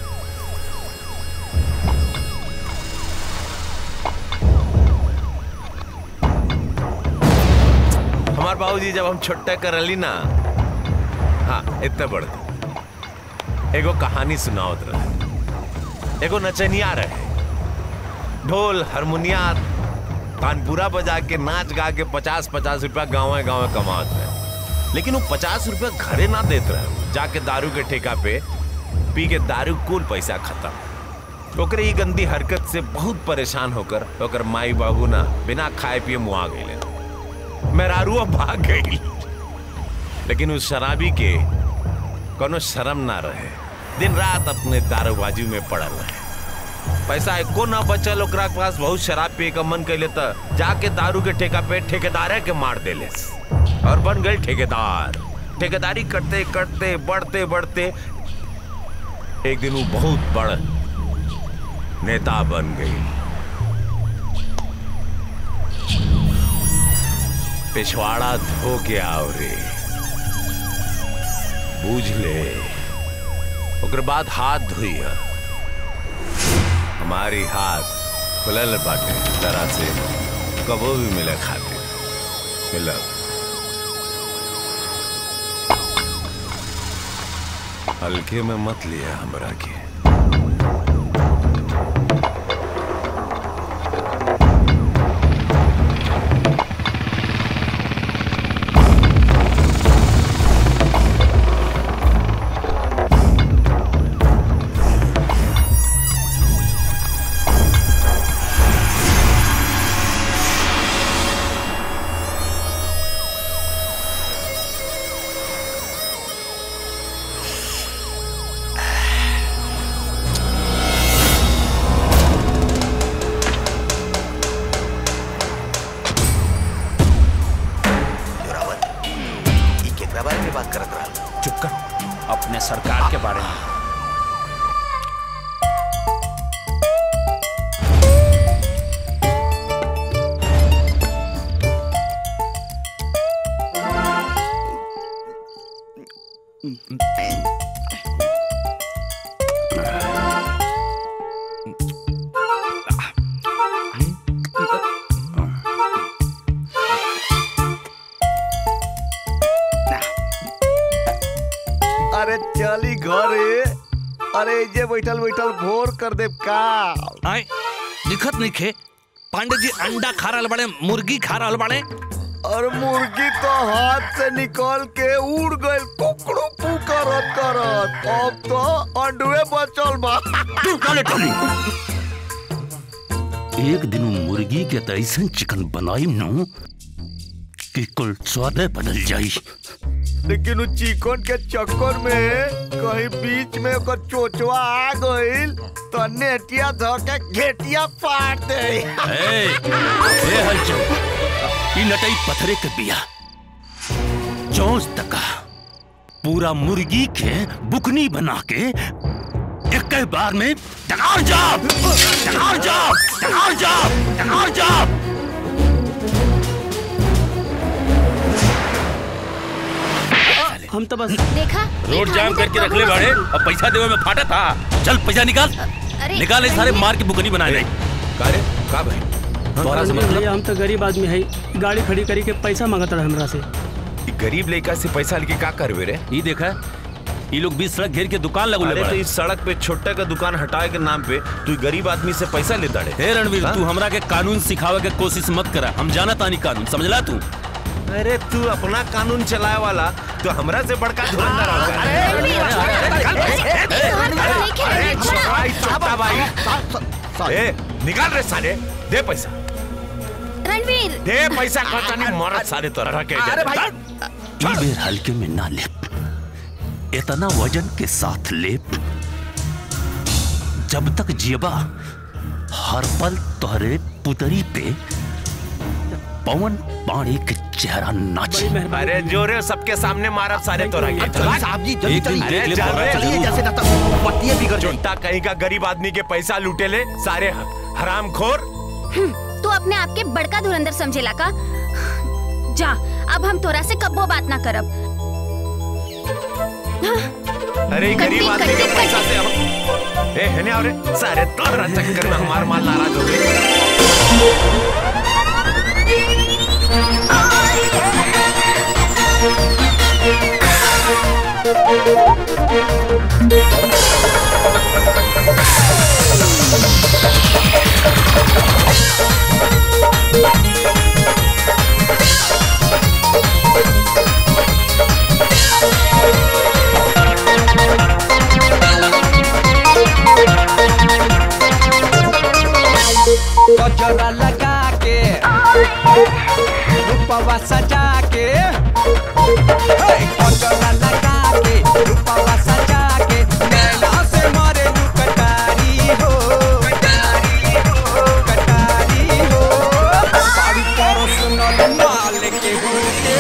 हमार बाबूजी जब हम छोटे करली ना हाँ इतने बड़ एगो कहानी सुनावत रहे एगो नचनिया रहे ढोल हारमोनिया कानपुरा बजा के नाच गा के पचास पचास रुपया गाँव गाँव कमात रहे लेकिन वो पचास रुपया घरे ना देत रहे जाके दारू के ठेका पे पी के दारू कुल पैसा खत्म ओकरे ई गंदी हरकत से बहुत परेशान होकर ओकर माई बाबू ना बिना खाए पिए मुआ गए मेहरारुआ भाग गई लेकिन उस शराबी के कोनो शर्म ना रहे दिन रात अपने दारूबाजी में पड़ल रहे पैसा एको ना बचल ओकरा के पास बहुत शराब पिए का मन कैले त जाके दारू के ठेका पे ठेकेदारे के मार देले और बन गए ठेकेदार ठेकेदारी करते करते बढ़ते बढ़ते एक दिन वो बहुत बड़ नेता बन गई पिछवाड़ा धो के आओ रे बूझ ले ओकर बाद हाथ धोई है हमारी हाथ खुलल बाटे तरह से कबो भी मिले खाते मिलब हल्के में मत लिया हमरा के ई केकरा बारे में बात करत रहा चुप कर अपने सरकार के बारे में अरे चली घरे अरे जे बैठल बैठल भोर कर दे का आए दिखत नहीं खे पांडे जी अंडा खा रहल बड़े मुर्गी खा रहल बड़े और मुर्गी तो हाथ से निकल के उड़ गई कुकड़ू पू करत करत अब तो अंडुए बचल बा एक दिन उ मुर्गी के त ऐसन चिकन बनाई न कि कुल स्वादे बदल जाई लेकिन उ चिकन के चक्कर में कहीं बीच में ओकर चोचवा आ गइल तो नेटिया धो के घेटिया फाड़ दे ए, ए हलचल ई नटई पथरे के बिया चौंस तका पूरा मुर्गी के बुकनी बना के एक बार में टकार जाप टकार जाप टकार जाप टकार जाप हम तो बस देखा रोड जाम करके रख ले बाड़े अब पैसा देवे में फाटा था चल पैसा निकाल अरे निकाल ये सारे मार के बुकनी बनाए रहे कारे का भाई तोहरा से मतलब भैया हम तो गरीब आदमी है गाड़ी खड़ी करी के पैसा मांगत रहे हमरा से ई गरीब लड़का से पैसा लेके का करबे रे ई देखा ये लोग बीस सड़क घेर के दुकान लगू अरे तो इस सड़क पे छोटा का दुकान हटाए के नाम पे तू गरीब आदमी से पैसा लेता रे हे रणवीर हाँ? तू हमरा के कानून सिखावे के कोशिश मत करा हम जाना तानी कानून समझला तू अरे तू अपना कानून चलाए वाला तो हमरा से बड़का धुरंधर हो गया ए निकाल रे साले दे पैसा रणवीर दे पैसा कहता नहीं मरत साले तो रह के अरे भाई। ई बेर हल्के में ना लेप इतना वजन के साथ लेप जब तक जियबा हर पल तोहरे पुतरी पे पवन पानी के चेहरा नाचे अरे जोरे सबके सामने मारा सारे तो रह साहब जी, जल्दी चलिए। देख ले बाबा, चलिए, जैसे पतिये बिगड़ छोटा कहीं का गरीब आदमी के पैसा लूटे ले सारे हराम खोर तू अपने आप के बड़का धुरंधर समझेला का जा अब हम तोरा से कब्बो बात ना करब अरे गरीब आदमी के पैसा से हम ए है अरे सारे तोरा चक्कर में हमार माल नाराज हो गए गजरा लगा के रूपवा सजा के हे, गजरा लगा के रूपवा सजा के नैना से मारे लू कटारी हो कटारी हो कटारी हो बारी करो सुनल माल के हुके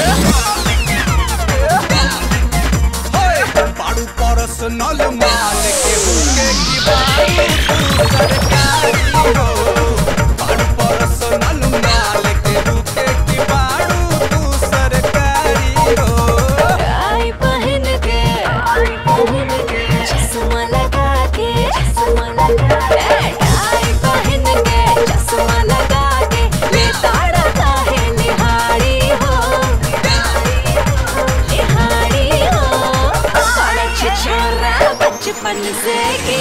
बाड़ू पर्सनल माल के हुके की बारी तू सरकारी हो बाड़ू पर्सनल माल के हुके की बाड़ू तू सरकारी हो आई पहन के आई पहन के चश्मा लगा के चश्मा लगा के आई पहन के चश्मा लगा के ले ताड़ा काहे निहारी हो निहारी हो बड़ा छिछोरा बचपन से की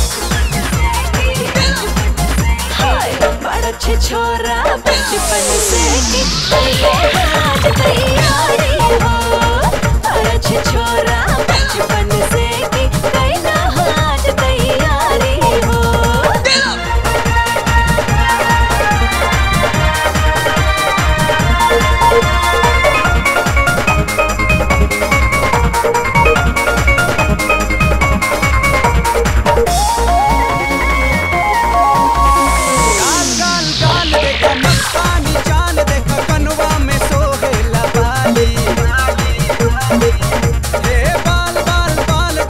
हाय बड़ा छिछोरा बचपन से की ये आज तैयारी हो बड़ा छिछोरा बचपन से की कैला आज तैयारी हो गाल गाल गाल देखा मस्तानी चाल देखा कनवा में सोहेला बाली हे बाल बाल बाल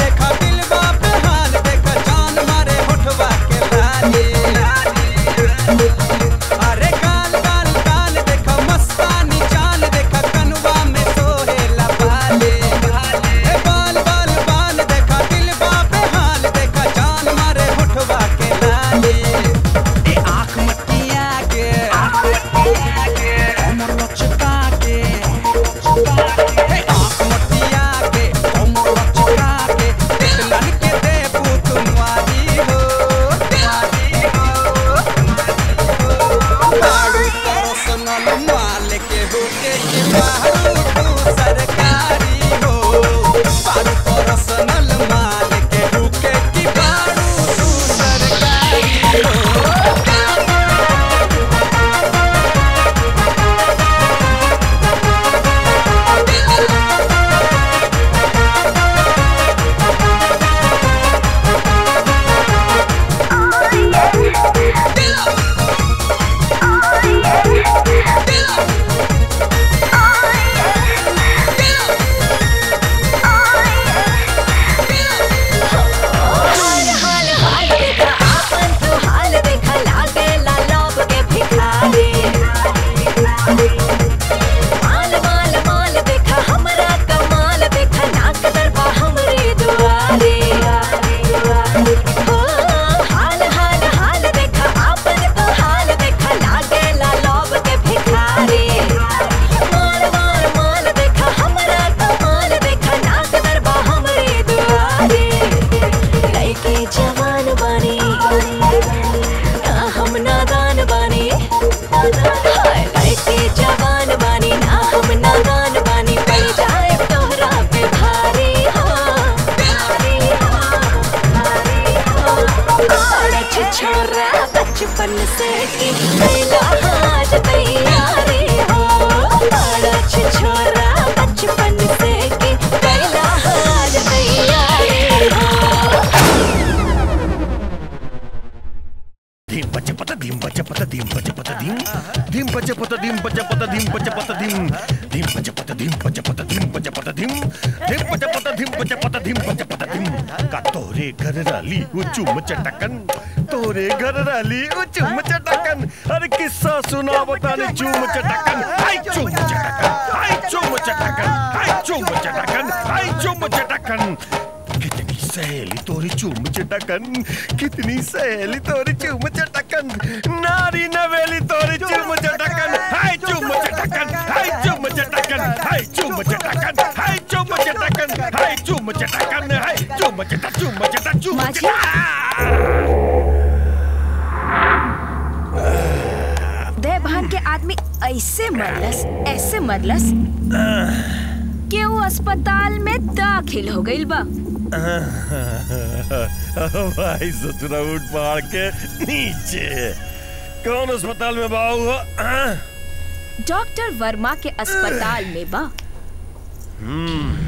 बचपन से की कैला आज तैयारी हो बड़ा छिछोरा बचपन से की कैला आज तैयारी हो धीम पच पत धीम पच पत धीम पच पत धीम धीम पच पत धीम पच पत धीम पच पत धीम धीम पच पत धीम पच पत धीम पच पत धीम धीम पच पत धीम पच पत धीम पच पत धीम का तोरे घर राली उचुम चटकन तोरे घर राली उचुम चटकन अरे किस्सा सुना बताने चुम चटकन हाय चुम चटकन हाय चुम चटकन हाय चुम चटकन हाय चुम चटकन कितनी सहेली तोरी चूम चटकन कितनी सहेली तोरी चूम चटकन नारी नवेली तोरी चूम चटकन हाय चूम चटकन हाय चूम चटकन हाय चूम चटकन हाय चूम चटकन हाय चूम चटकन हाय चूम चटा चूम चटा चूम देवभान के आदमी ऐसे मरलस ऐसे मरलस कि वो अस्पताल में दाखिल हो गई बा भाई ससुरा उठ पहाड़ के नीचे कौन अस्पताल में बाबू हुआ डॉक्टर वर्मा के अस्पताल में बा हम्म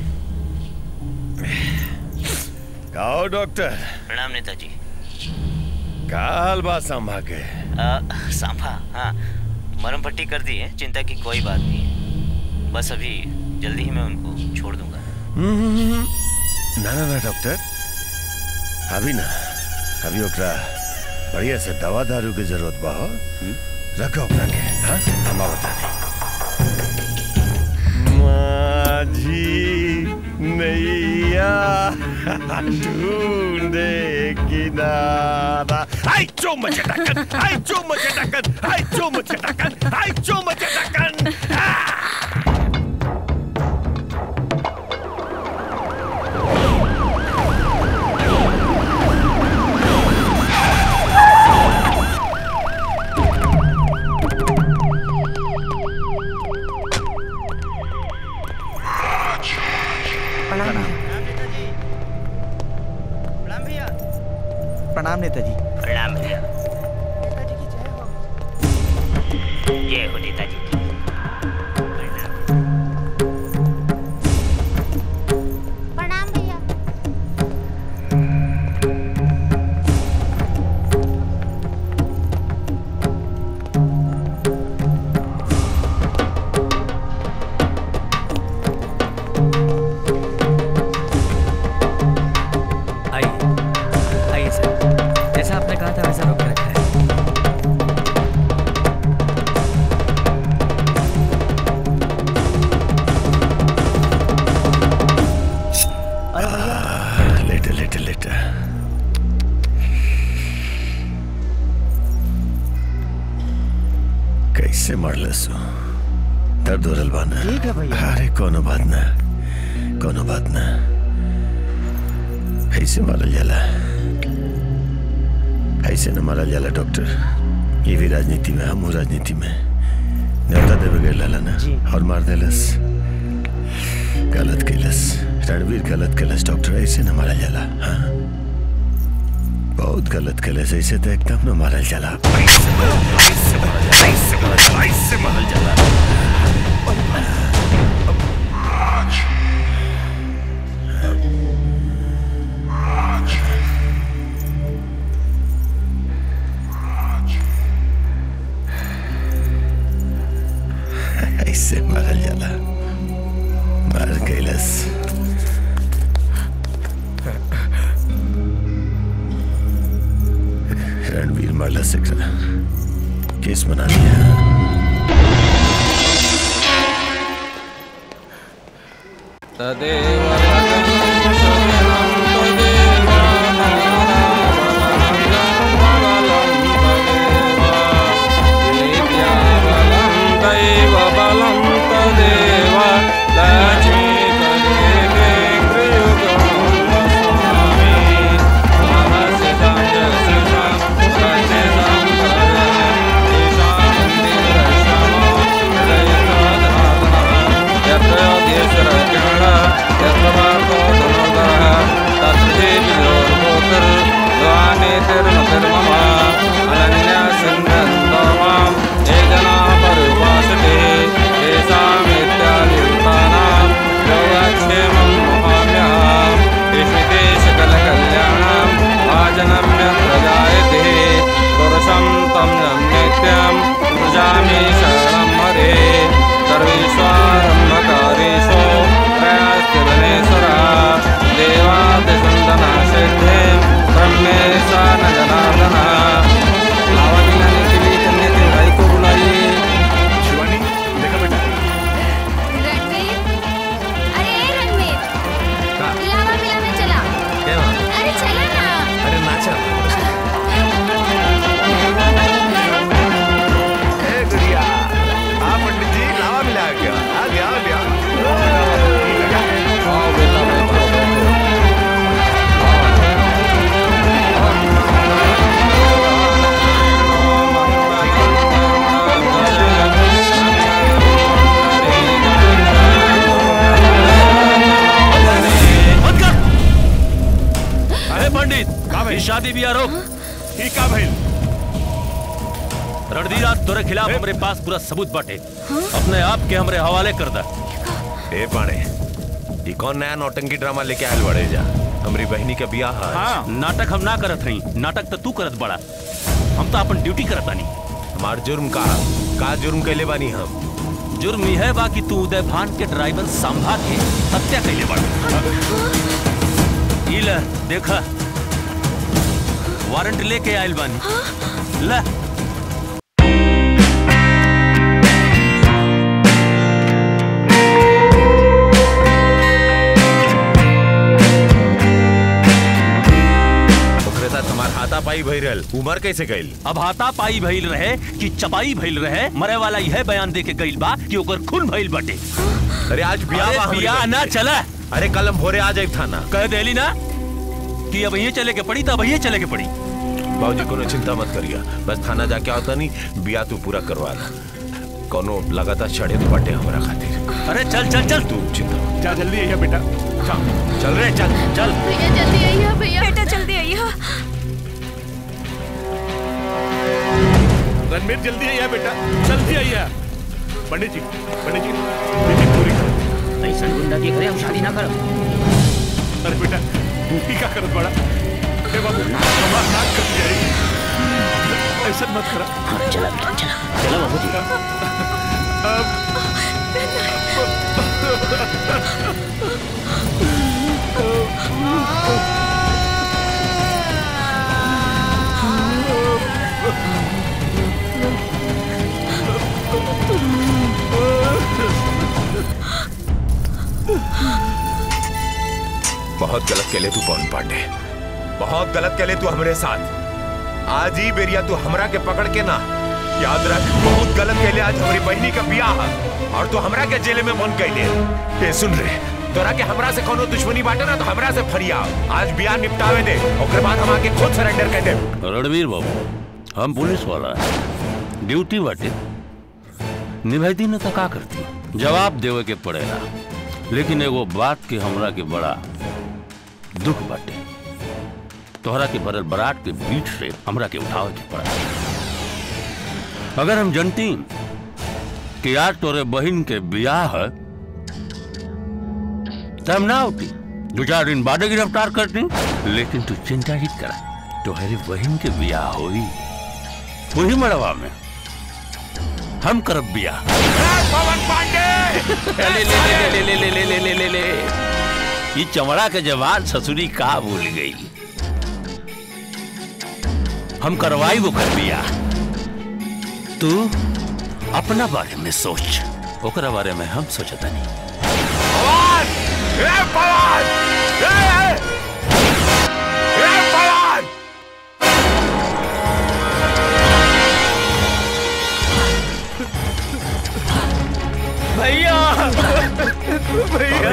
काओ डॉक्टर प्रणाम नेताजी का हाल बा संभा के आ, सांभा हाँ मरम पट्टी कर दी है चिंता की कोई बात नहीं है बस अभी जल्दी ही मैं उनको छोड़ दूंगा हम्म, ना ना ना डॉक्टर अभी ना अभी ओकरा बढ़िया से दवा दारू की जरूरत बा हो रखो ओकरा के हाँ हम बता माझी नैया ढूंढे किनारा आई चुम चटकन आई चुम चटकन आई चुम चटकन आई चुम चटकन प्रणाम प्रणाम नेताजी प्रणाम भैया जय हो नेताजी की प्रणाम भैया आइए आइए सर जैसा आपने कहा था वैसा रोक के रखा है लेटे लेटे लेटे कैसे मरलस हो? दर्द हो रहल बा ना ठीक है भैया। अरे कोनो बात ना कोनो बात ना ऐसे मारल जाला ऐसे न मारल जाला डॉक्टर ये भी राजनीति में हम राजनीति में न्योता देवे गए लाला ना और मार देलस गलत कैलस रणवीर गलत कैलस डॉक्टर ऐसे न मारल जाला हाँ बहुत गलत कैलस ऐसे तो एकदम न मारल जाला ऐसे मारल- ऐसे मारल जाला, ऐसे मारल जाला, ऐसे मारल जाला ऐसे मारल जाला मार कैलस रणवीर मारला सकरा केस बना लिया यत्र जनम्य प्रजायते पुरुषं तं नित्यं प्रजामि शरणं हरे सर्वेष्वारम्भकारेषु प्रयास्ति वनेश्वरः देवादिसन्दनासिद्धे ब्रह्मे सा न जनार्दन लावा मिलाने के लिए कन्या के भाई को बुलाइए शिवानी देखा बेटा रणवीर अरे रणवीर लावा मिलाने चला क्या हुआ? अरे चला ना अरे नाचा ए गुड़िया हाँ पंडित जी लावा मिला गया आ गया आ गया आओ बेटा बैठो बैठो अरे पंडित ये शादी भी रोक ठीक है भाई रणधीरा तोरे खिलाफ हमारे पास पूरा सबूत बाटे अपने आप के हमरे हवाले कर दा ए पाणे ये कौन नया नौटंकी ड्रामा लेके आयल बड़े जा हमारी बहनी का बियाह है हाँ नाटक हम ना करत हई नाटक तो तू करत बड़ा हम तो अपन ड्यूटी करत बानी हमार जुर्म का का जुर्म कैले बानी हम जुर्म यह है बा कि तू उदय भान के ड्राइवर संभा के हत्या कैले बड़ा ई ले देखा वारंट लेके आयल बानी ला ओकरे साथ हमार हाथापाई भई रहल उमर कैसे गइल अब हाथा पाई भइल रहे कि चपाई भइल रहे मरे वाला यह बयान दे के गइल बा कि ओकर खून भइल बटे अरे आज बियाह अरे बा हमरी बियाह बहन ना के। चला अरे कल हम भोरे आ जाए थाना कह देली ना कि अब ये चले के पड़ी तब ये चले के पड़ी बाबूजी कोनो चिंता मत करिया बस थाना जाके आता नहीं बिया तू पूरा करवा ला कोनो लगातार चढ़े तो बटे हमारा खातिर अरे चल चल चल तू चिंता मत जा जल्दी आइए बेटा चल चल रे चल चल भैया जल्दी आइए भैया बेटा जल्दी आइए रणवीर जल्दी आइए बेटा जल्दी आइए पंडित जी पंडित जी मीटिंग पूरी करो ऐसा गुंडा की करे हम शादी ना करो अरे बेटा तू क्या करत बड़ा हे बाबू हमार नाक कट जाएगी ऐसा मत करा हाँ चला बेटा चला चला बाबू जी बहुत गलत केले तू पवन पांडे बहुत गलत केले तू हमरे साथ आज ही बेरिया तू हमरा के पकड़ के ना याद रख बहुत गलत केले आज हमारी बहनी का बियाह है। और तू हमरा के जेल में मन कैले ये सुन रे तोरा के हमरा से कोनो दुश्मनी बाटे ना तो हमरा से फरिया आज बियाह निपटावे दे ओकर बाद हम आके खुद सरेंडर कर दे रणवीर बाबू हम पुलिस वाला है ड्यूटी बाटे निभाती न तो का करती जवाब देवे के पड़ेगा लेकिन एगो बात के हमरा के बड़ा दुख बाटे तोहरा के भरल बरात के बीच से हमरा के उठावे के पड़ा अगर हम जनती कि आज तोरे बहन के बियाह है तो हम ना होती दो चार दिन बाद गिरफ्तार करती लेकिन तू चिंता ही करा तुम्हारी बहन के बियाह हुई वही मड़वा में हम करब बियाह पवन पांडे ले ले ले ले ले ले ले ले ले ले ये चमड़ा के जवान ससुरी का भूल गई हम करवाई वो कर बियाह तू अपना बारे में सोच ओकरा बारे में हम सोचता नहीं ए पवन ए ए ए पवन भैया भैया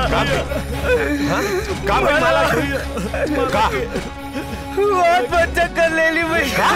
का भाई माला का बहुत बच्चा कर ले ली भैया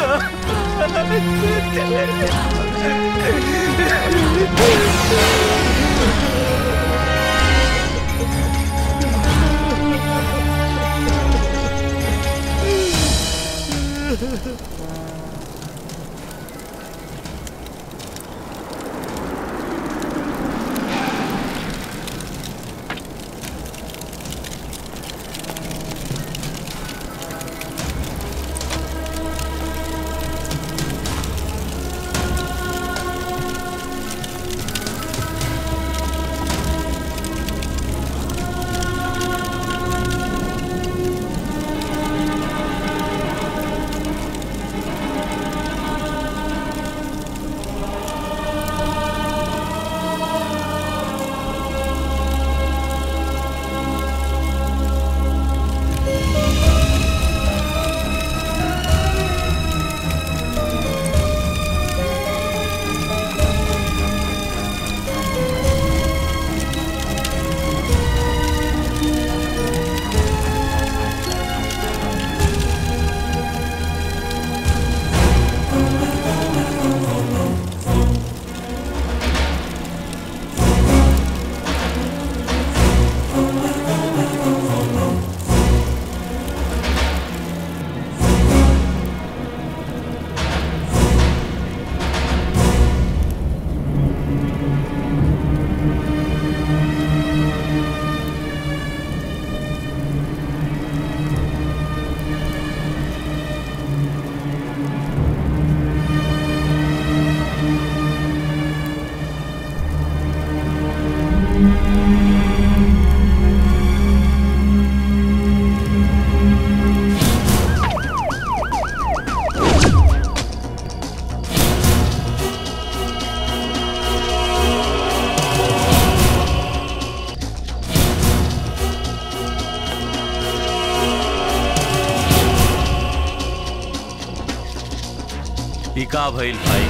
ई का भइल भाई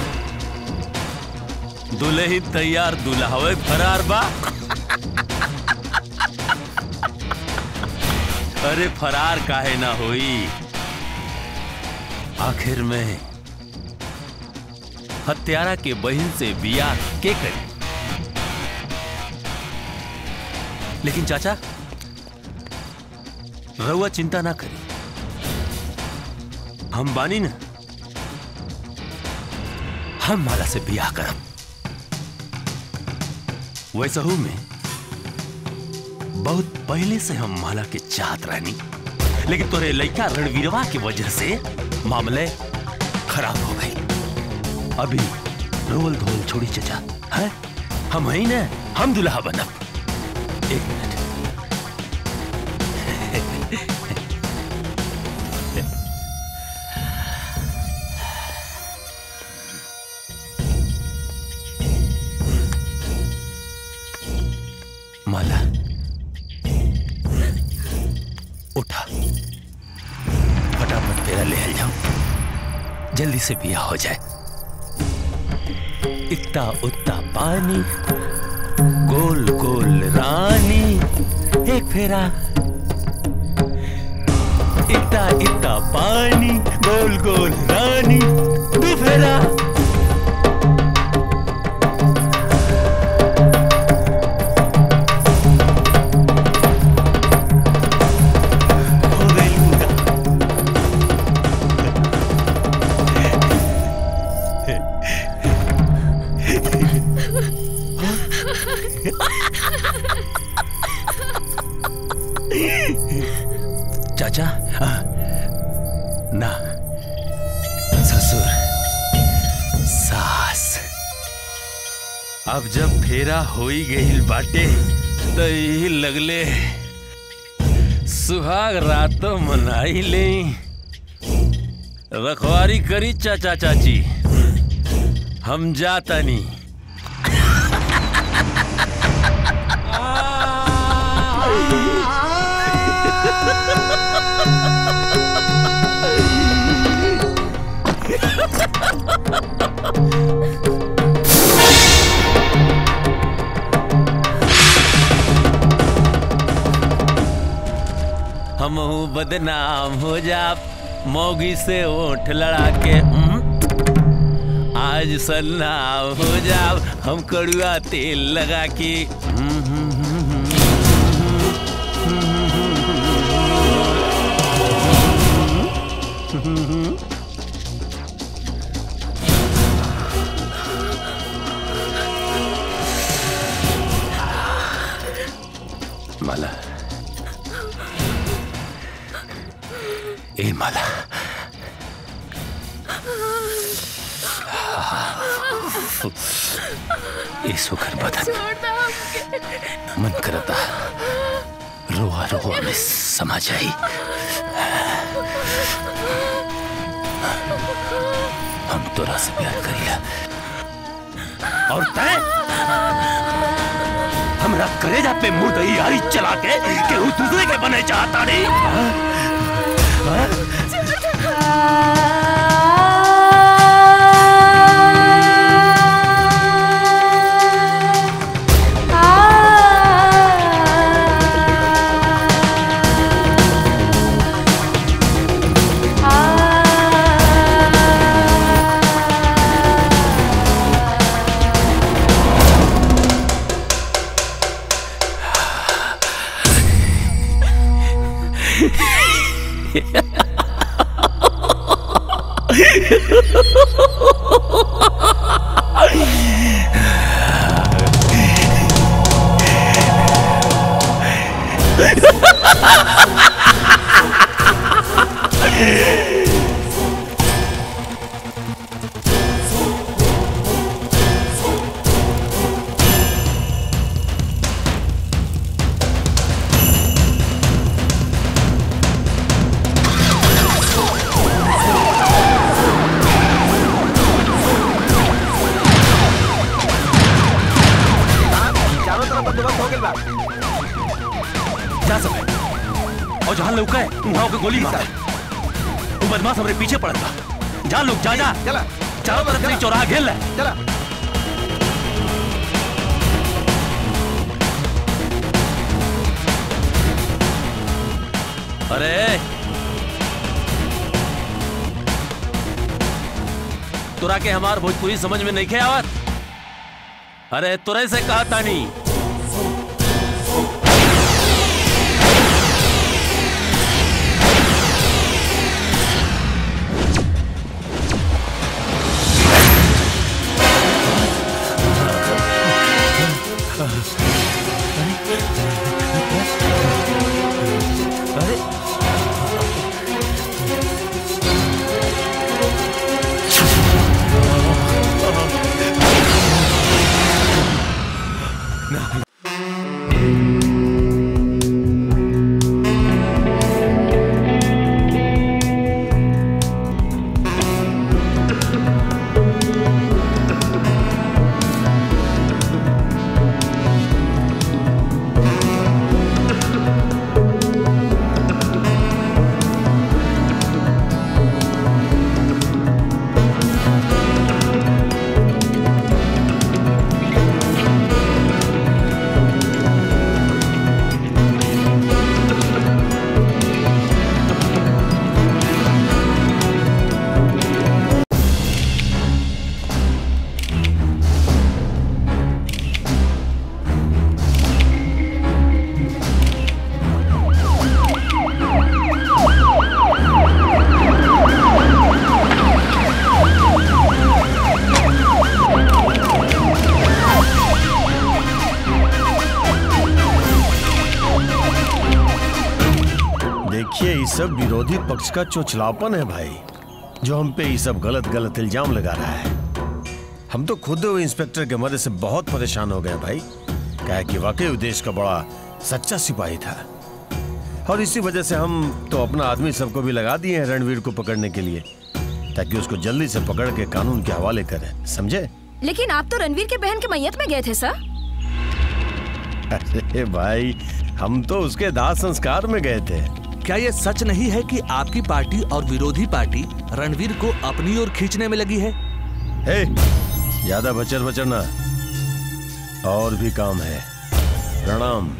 दुल्ही तैयार दुल्हावे फरार बा अरे फरार काहे ना होई आखिर में हत्यारा के बहन से बियाह के करी लेकिन चाचा रउआ चिंता ना करी हम बानी ना हम माला से बियाह करब वैसहू में बहुत पहले से हम माला के चाहत रहनी लेकिन तोरे लड़का रणवीरवा की वजह से मामले खराब हो गए अभी रोल धोल छोड़ी चचा है हम ही ना हम दुल्हा बनब एक मिनट माला उठा फटाफट तेरा ले आ जाओ जल्दी से बिया हो जाए इतना उतना पानी गोल गोल रानी एक फेरा इतना इतना पानी गोल गोल रानी दो फेरा चाचा आ, ना ससुर सास अब जब फेरा होई गईल बाटे तो यही लगले सुहाग रातों मनाई ले रखवारी करी चाचा चाची हम जाता नहीं हम बदनाम हो जा मौगी से ओठ लड़ा के हम्म, आज सन्नाम हो जा हम कड़ुआ तेल लगा के हम्म, हम्म, हम्म, हम्म, हम्म। माला ए माला ए सुखर बदन मन करता रोआ रोआ में समा जाई हम तोरा से प्यार करिया और तय हमरा करेजा पे मुर्दई आई चला के केहू दूसरे के बने चाहता नहीं हाँ? हाँ? चारों तरफ बंदोबस्त हो गइल बा जा सब और जहां लौका है वहां के गोली मार वो बदमाश हमरे पीछे पड़त बा जा लोग जा जा चला चारों तरफ से चौराहा घेर ले चला अरे तुरा के हमार भोजपुरी समझ में नहीं खे आवत अरे तुरे से कहा तानी देखिए ये सब विरोधी पक्ष का चोचलापन है भाई जो हम पे ये सब गलत गलत इल्जाम लगा रहा है हम तो खुद वो इंस्पेक्टर के मदद से बहुत परेशान हो गए भाई क्या कि वाकई वो देश का बड़ा सच्चा सिपाही था और इसी वजह से हम तो अपना आदमी सबको भी लगा दिए हैं रणवीर को पकड़ने के लिए ताकि उसको जल्दी से पकड़ के कानून के हवाले करें समझे लेकिन आप तो रणवीर के बहन के मैयत में गए थे सर अरे भाई हम तो उसके दाह संस्कार में गए थे क्या ये सच नहीं है कि आपकी पार्टी और विरोधी पार्टी रणवीर को अपनी ओर खींचने में लगी है हे ज्यादा बचर बचर ना और भी काम है प्रणाम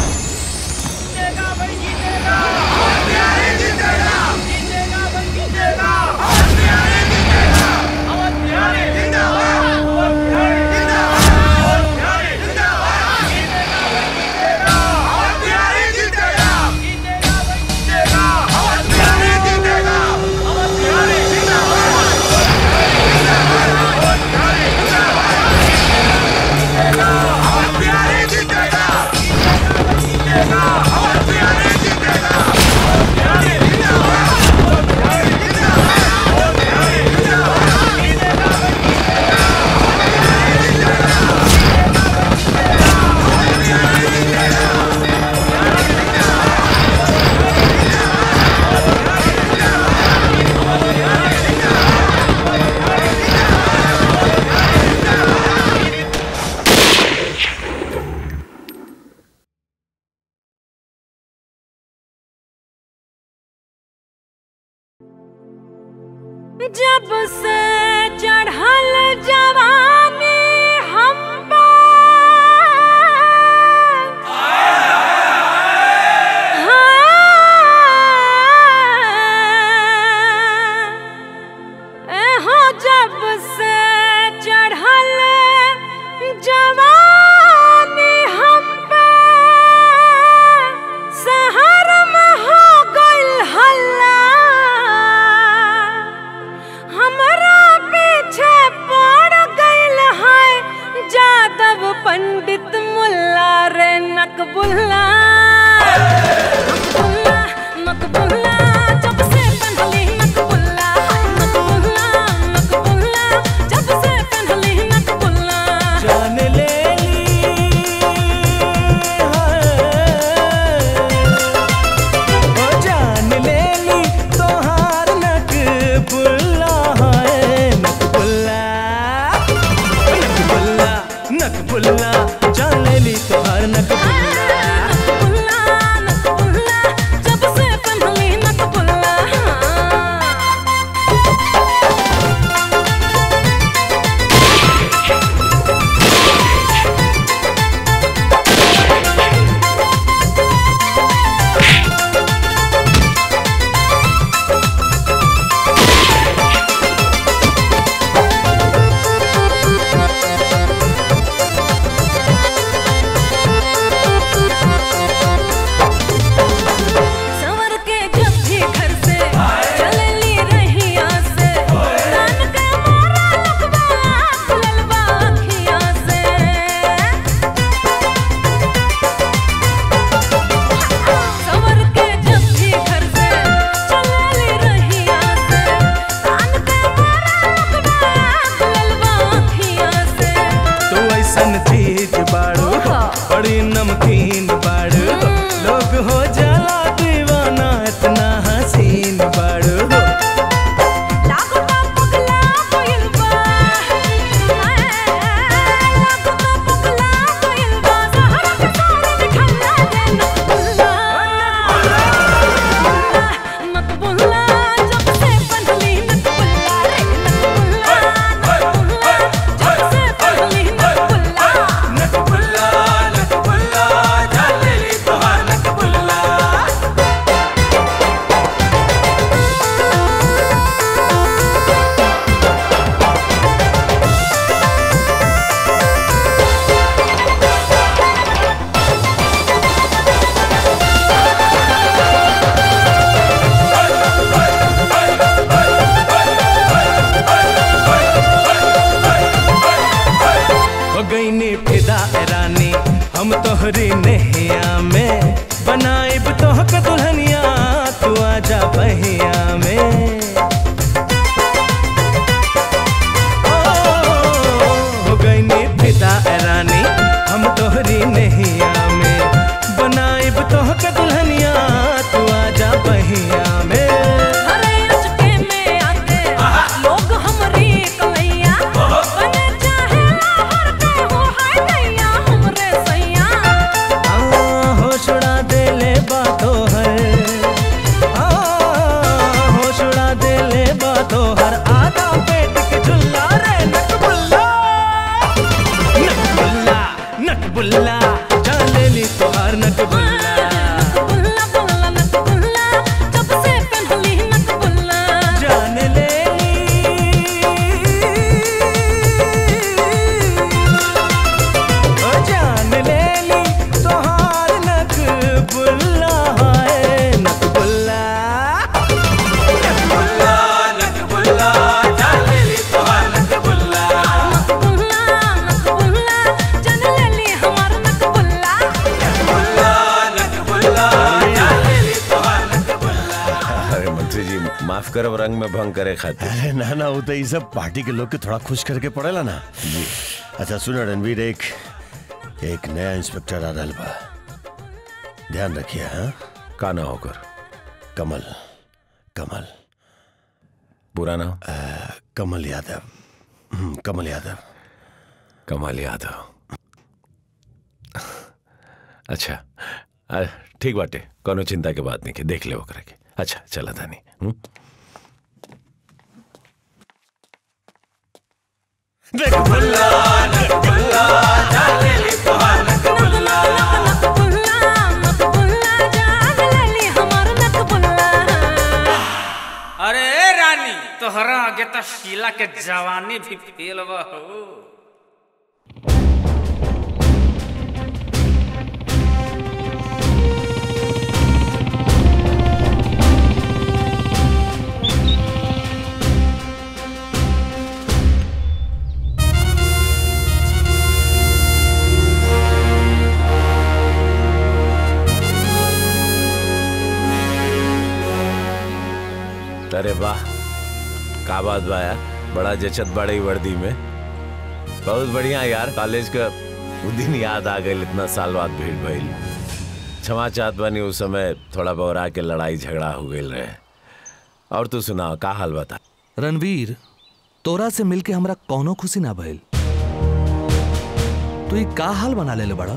जब से चढ़ल जवानी हम हो जब से चढ़ल जवानी हम शहर में हो गइल हल्ला हमरा पीछे पड़ बहिया में ओ, हो गई नी फिदा ए रानी हम तोहरी नैया में बनाइब तोह के दुल्हनिया तू आजा बहिया में लोग हमरी कलैया बने चाहे हर के हो हाय नैया हमरे सैया हाँ, होश उड़ा दे ले बातों हर हाँ, होश उड़ा दे ले बातों हर आधा पेट के झुल्ला रे नटबुल्ला नटबुल्ला नटबुल्ला जान ले ली तोहार नटबुल्ला बुल्ला बुल्ला नक बुल्ला जब से पहनली नक बुल्ला जान ले ओ जान ले ली तोहार नटबुल्ला है नटबुल्ला नटबुल्ला नटबुल्ला जान ले ली तोहार नटबुल्ला बुल्ला नक बुल्ला जन ले ली हमार नक बुल्ला नटबुल्ला नटबुल्ला जान ले ली तोहार अरे मंत्री जी माफ करब रंग में भंग करे खातिर अरे ना ना वो तो ये सब पार्टी के लोग के थोड़ा खुश करके पड़ेला ना जी अच्छा सुनो रणवीर एक एक नया इंस्पेक्टर आ रहा बा ध्यान रखिए हाँ का ना होकर कमल कमल पूरा नाम कमल यादव हम्म, कमल यादव कमाल यादव अच्छा आ, ठीक बाटे कोनो चिंता के बात नहीं के देख ले ओकरा के अच्छा चला तानी हम्म? नटबुल्ला नटबुल्ला जान ले ली तोहार नटबुल्ला अरे रानी तोहरा आगे तो शीला के जवानी भी फेल बा हो अरे वाह का बात बा यार बड़ा जचत बड़ी वर्दी में बहुत बढ़िया यार कॉलेज का वो दिन याद आ गई इतना साल बाद भीड़ भइल क्षमा चाहत बानी उस समय थोड़ा बौरा के लड़ाई झगड़ा हो गई रहे और तू सुना का हाल बता रणवीर तोरा से मिलके हमरा कौनो खुशी ना भइल तू ई का हाल बना लेले बड़ा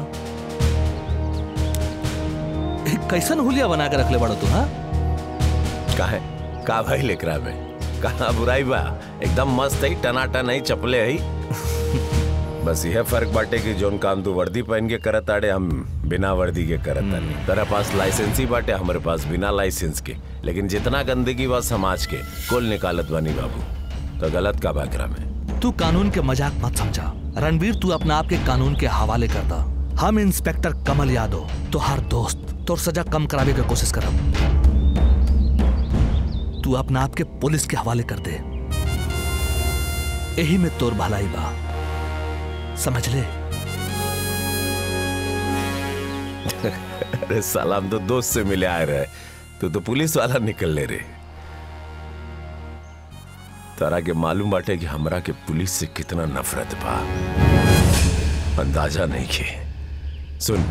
एक कैसन हुलिया बना के रखले बड़ा तू हाँ काहे का भाई लेकरा में कहा बुराई बा एकदम मस्त है टनाटन है चपले है बस यह फर्क बाटे कि जोन काम तू वर्दी पहन के करत आड़े हम बिना वर्दी के करत तानी तेरा पास लाइसेंस ही बाटे हमारे पास बिना लाइसेंस के लेकिन जितना गंदगी बा समाज के कुल निकालत बानी बाबू तो गलत का बाकरा में तू कानून के मजाक मत समझा रणवीर तू अपना आप के कानून के हवाले कर दा हम इंस्पेक्टर कमल यादव तोहार दोस्त तोर सजा कम करावे के कोशिश करब तू अपना आप के पुलिस के हवाले कर दे यही में तोर भलाई बा समझ ले अरे साला हम तो दोस्त से मिले आए रहे तू तो पुलिस वाला निकल ले रे तारा के मालूम बाटे कि हमरा के पुलिस से कितना नफरत बा अंदाजा नहीं के सुन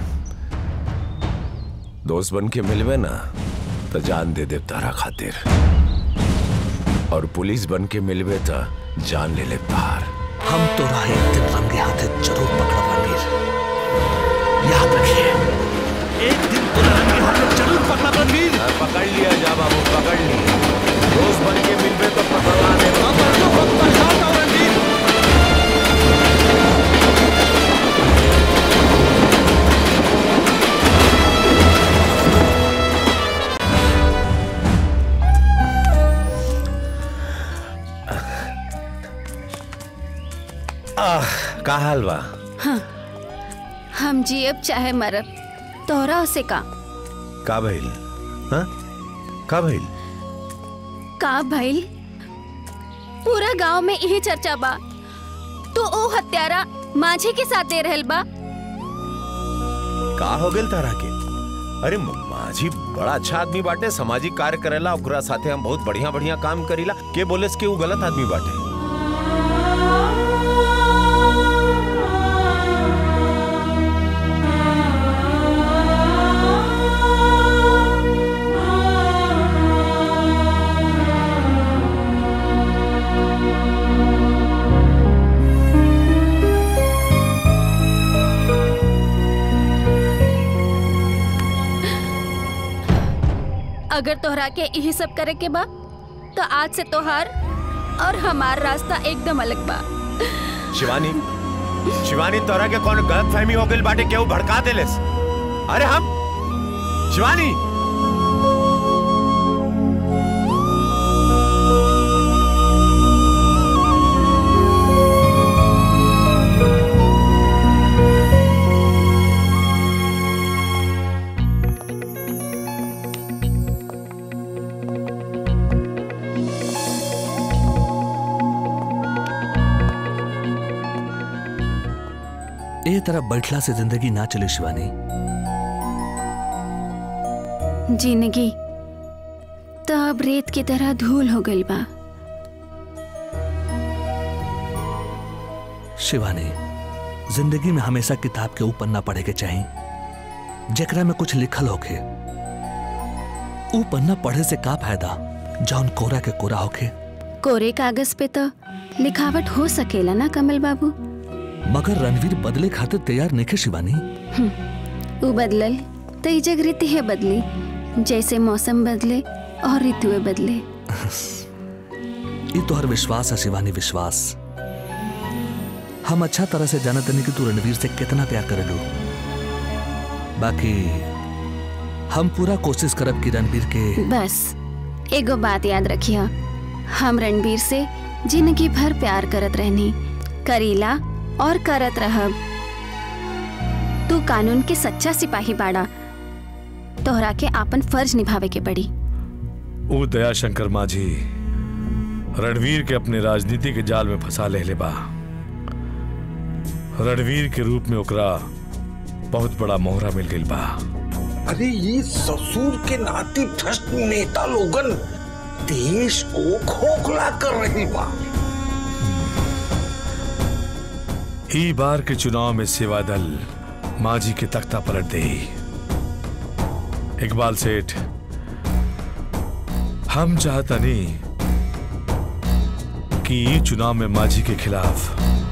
दोस्त बन के मिलवे ना तो जान दे दे तारा खातिर और पुलिस बन के मिलवे तो जान ले ले बाहर हम तो राह एक दिन रंगे हाथे जरूर पकड़ा रणवीर याद रखिए एक दिन तो रंगे हाथे जरूर पकड़ा रणवीर पकड़ लिया जा बाबू पकड़ लिया दोस्त बन के मिलवे तो पकड़वा दे आह का हाल बा हाँ, हम जियब चाहे मरब तोहरा से का का भइल हाँ का भइल का भइल पूरा गांव में यही चर्चा बा तू ओ हत्यारा माझे के साथ दे रहल बा का हो गेल तारा के अरे माझी बड़ा अच्छा आदमी बाटे सामाजिक कार्य करेला ओकरा साथे हम बहुत बढ़िया बढ़िया काम करीला के बोले कि वो गलत आदमी बाटे अगर तोहरा के यही सब करे के बा तो आज से तोहार और हमार रास्ता एकदम अलग बा शिवानी शिवानी तोरा के कौन गलत फहमी हो गई बाटे केहू भड़का देलेस अरे हम शिवानी ए तरह बैठला से जिंदगी ना चले शिवानी जिंदगी तो अब रेत की तरह धूल हो गई बा शिवानी जिंदगी में हमेशा किताब के ऊपर ना पढ़े के चाहिए जेकरा में कुछ लिखल होखे ऊ पन्ना पढ़े से का फायदा जौन कोरा के कोरा होखे कोरे कागज पे तो लिखावट हो सकेला ना कमल बाबू मगर रणवीर बदले खातिर तैयार नहीं खे शिवानी हम्म, ऊ बदलल तो ई जग रीति है बदली जैसे मौसम बदले और ऋतुएं बदले ये तोहर विश्वास है शिवानी विश्वास हम अच्छा तरह से जानत नहीं कि तू रणवीर से कितना प्यार करेलू बाकी हम पूरा कोशिश करब कि रणवीर के बस एगो बात याद रखिया हम रणबीर से जिंदगी भर प्यार करत रहनी करीला और करत रहब तू कानून के सच्चा सिपाही बाड़ा तोहरा के आपन फर्ज निभावे के पड़ी वो दयाशंकर माझी रणवीर के अपने राजनीति के जाल में फंसा ले ले बा रणवीर के रूप में ओकरा बहुत बड़ा मोहरा मिल गई बा अरे ये ससुर के नाती भ्रष्ट नेता लोगन देश को खोखला कर रही बा ई बार के चुनाव में सेवा दल माझी के तख्ता पलट दे इकबाल सेठ हम चाहता नहीं कि ई चुनाव में माझी के खिलाफ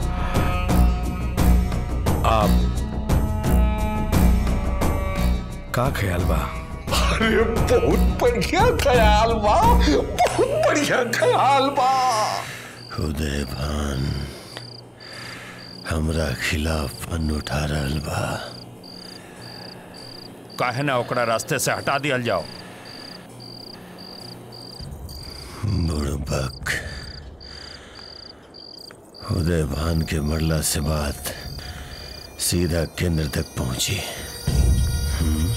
आप का ख्याल बा अरे बहुत बढ़िया ख्याल बा बहुत बढ़िया ख्याल बा उदय भान हमरा खिलाफ पन उठा रहल बा काहे ना ओकरा रास्ते से हटा दिया जाओ बुड़बक उदय भान के मरला से बात सीधा केंद्र तक पहुंची हम्म?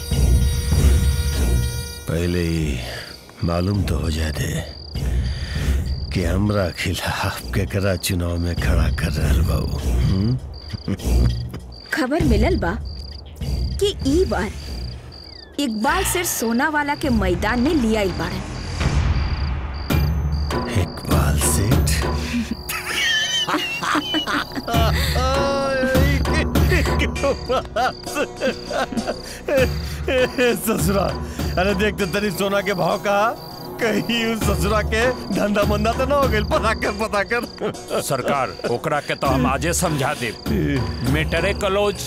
पहले ही मालूम तो हो जाए दे कि हमरा खिलाफ केकरा चुनाव में खड़ा कर रहल बाबू हम्म? खबर मिलल बा कि ई बार इकबाल सिर सोना वाला के मैदान में लिया ही बाड़न इकबाल सेठ ससुरा अरे देख तो तनी सोना के भाव कहा कहीं उस ससुरा के धंधा मंदा तो ना हो गई पता कर पता कर सरकार ओकरा के तो हम आजे समझा दे मेटरे कलोज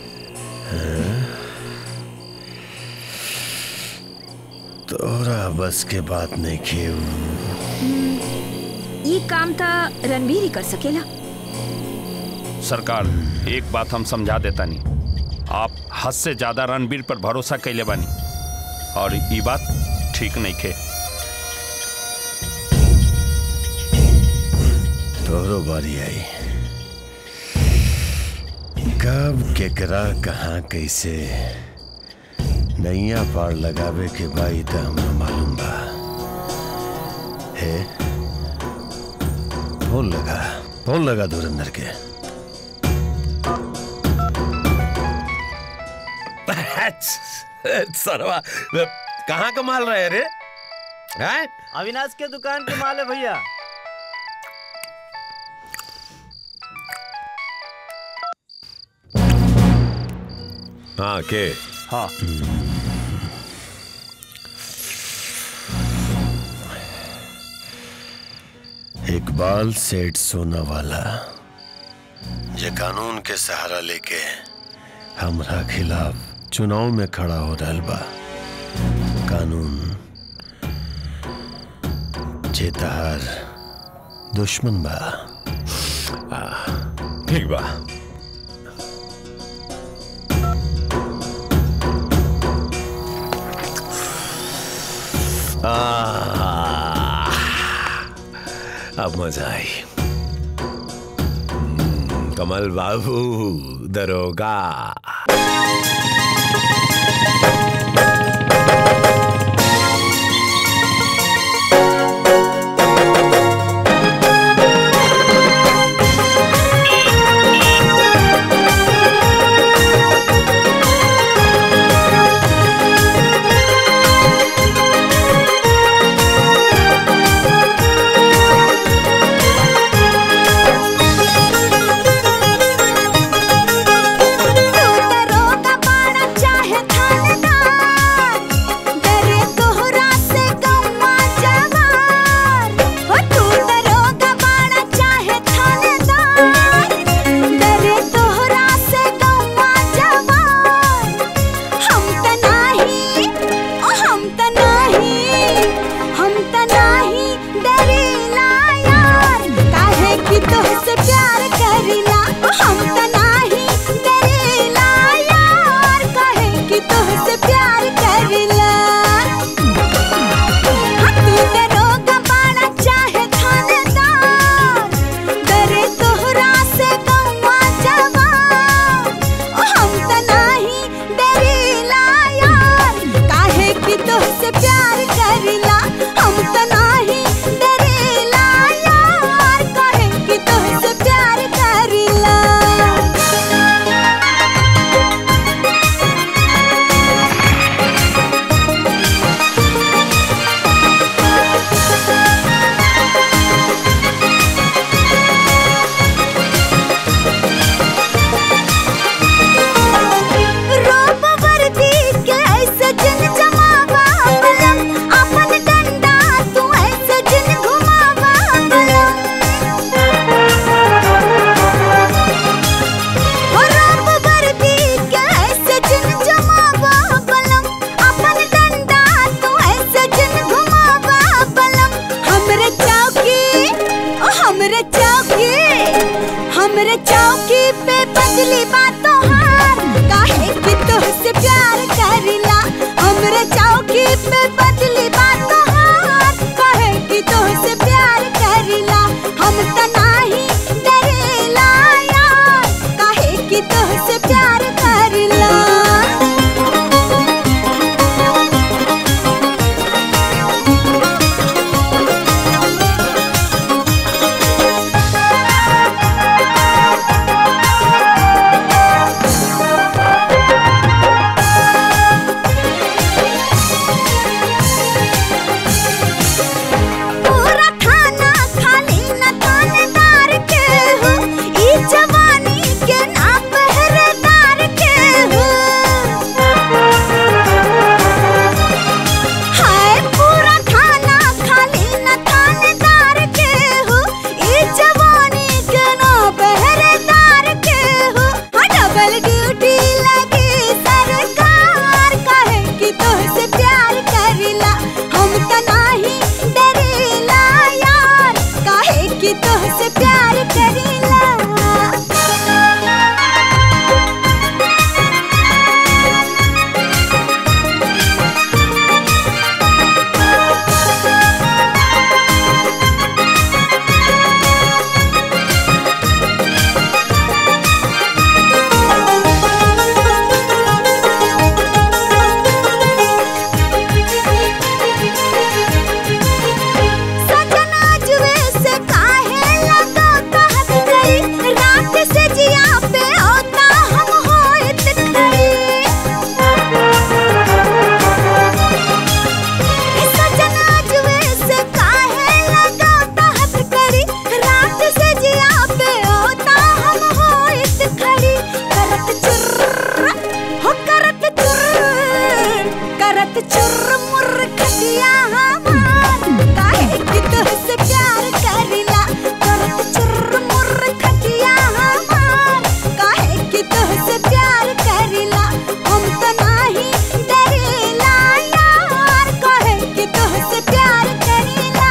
तोरा बस के बात नहीं खेऊ ई काम था रणवीर ही कर सकेला सरकार एक बात हम समझा देता नहीं आप हद से ज्यादा रणबीर पर भरोसा कैले बानी और ये बात ठीक नहीं खे तोरो बारी आई कब केकरा कहाँ कैसे नैया पार लगावे के बाई तो हमरा मालूम बा हे फोन लगा फोन लगा धुरंधर के सरवा कहाँ कमाल रहे रे हैं अविनाश के दुकान के माल है भैया हाँ के हाँ इकबाल सेठ सोना वाला जे कानून के सहारा लेके हमरा खिलाफ चुनाव में खड़ा हो रहल बा कानून जे तहार दुश्मन बा ठीक बा आह, अब मजा आई हम्म, कमल बाबू दरोगा तोहसे प्यार करिला हम त नाही डरेला यार कहे कि तोहसे प्यार करिला हाँ, तू दरोगा बाड़ा चाहे थानेदार डरे तोहरा से गौवा जवान ओ हम त नाही डरेला यार काहे कि तोहसे प्यार करिला हम त नाही डरेला यार काहे कि तोहसे प्यार करिला रोब वर्दी के ऐसे जिन जमावा बलम अपन डंडा तू ऐसे जिन घुमावा बलम हो रोब वर्दी के ऐसे जिन जमावा बलम अपन डंडा तू ऐसे जिन घुमावा बलम हमरे चौकी ओ हमरे चौकी हमरे चौकी पे बदली बातों हार काहे कि तोहसे प्यार करिला हमरे चौकी पे बदली बातों हार काहे कि तोहसे प्यार करिला हम त नाही डरेला यार काहे कि तोहसे प्यार करिला प्यार करेला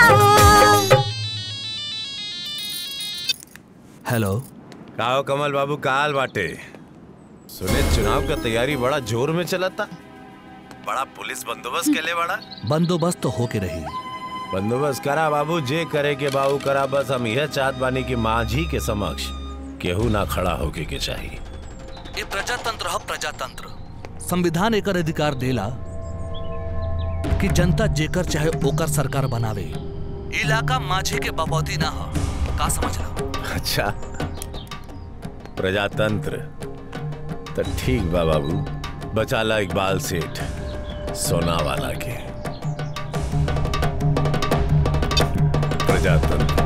हेलो काओ कमल बाबू काल बाटे सुने चुनाव का तैयारी बड़ा जोर में चला था बड़ा पुलिस बंदोबस्त के लिए बड़ा बंदोबस्त तो होके रही बंदोबस्त करा बाबू जे करे के बाबू करा बस हम यह चाहत बानी कि माझी के समक्ष केहू ना खड़ा होके के चाहिए ये प्रजातंत्र है प्रजातंत्र संविधान एकर अधिकार देला कि जनता जेकर चाहे ओकर सरकार बनावे इलाका माझे के बपौती ना हो का समझ लो अच्छा प्रजातंत्र तो ठीक बा बाबू बचाला इकबाल सेठ सोना वाला के प्रजातंत्र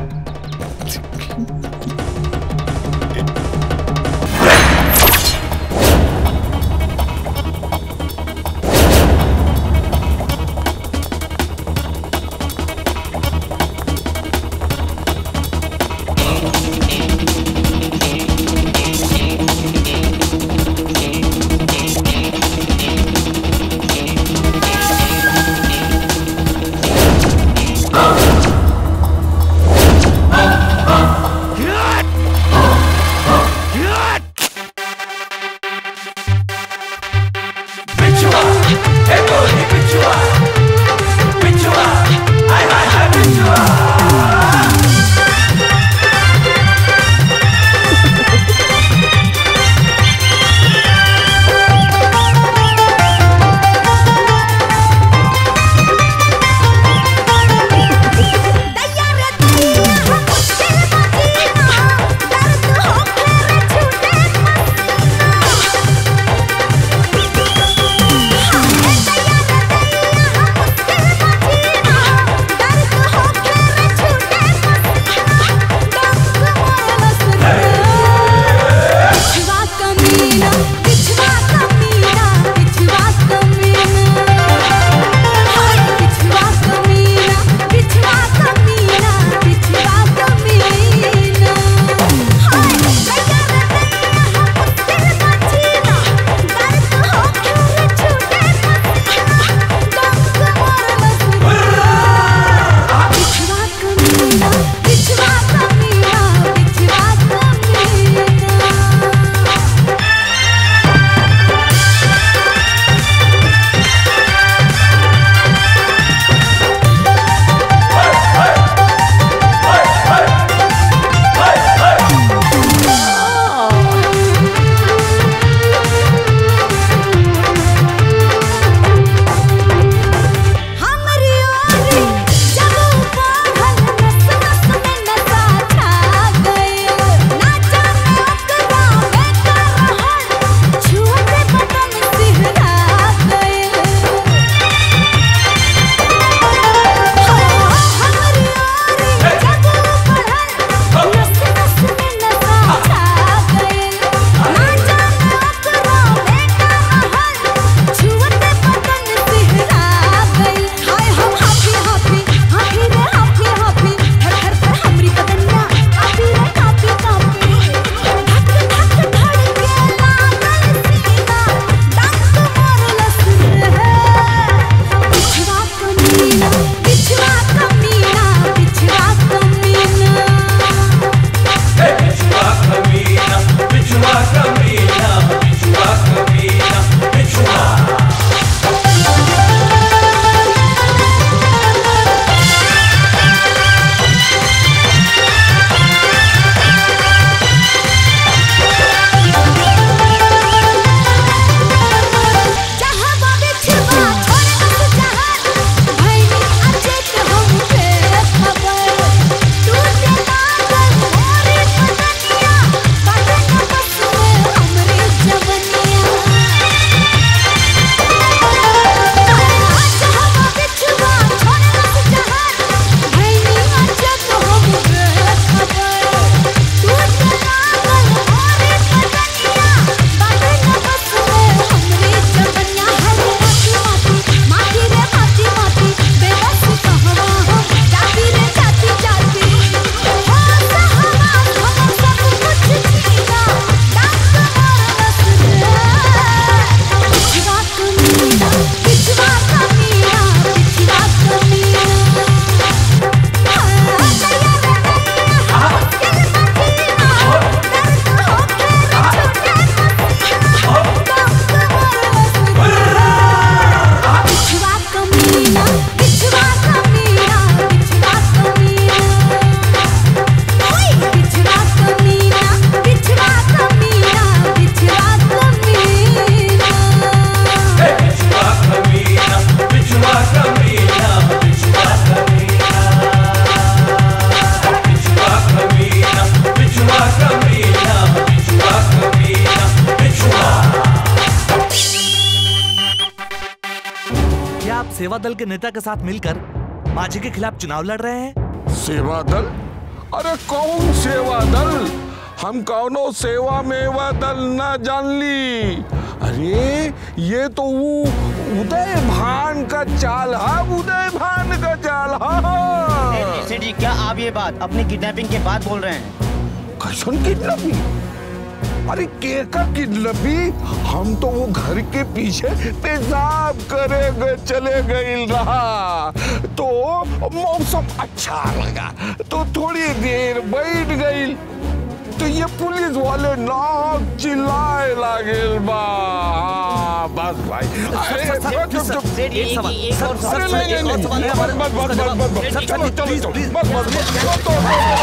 सेवा दल के नेता के साथ मिलकर माझी के खिलाफ चुनाव लड़ रहे हैं सेवा दल अरे कौन सेवा दल हम कौनो सेवा मेवा दल ना जान ली अरे ये तो वो उदय भान का चाल है उदय भान का चाल है सेठ जी क्या आप ये बात अपनी किडनैपिंग के बाद बोल रहे हैं कैसन किडनैपिंग अरे केका किडनैपी हम तो वो घर के पीछे पेशाब करे गए चले गए रहा तो मौसम अच्छा लगा तो थोड़ी देर बैठ गई तो ये पुलिस वाले नाक चिल्लाए लागे बा हाँ, बस भाई अरे चुप चुप चुप अरे नहीं नहीं नहीं बस बस बस बस बस बस चलो चलो चलो बस बस बस तो, तो,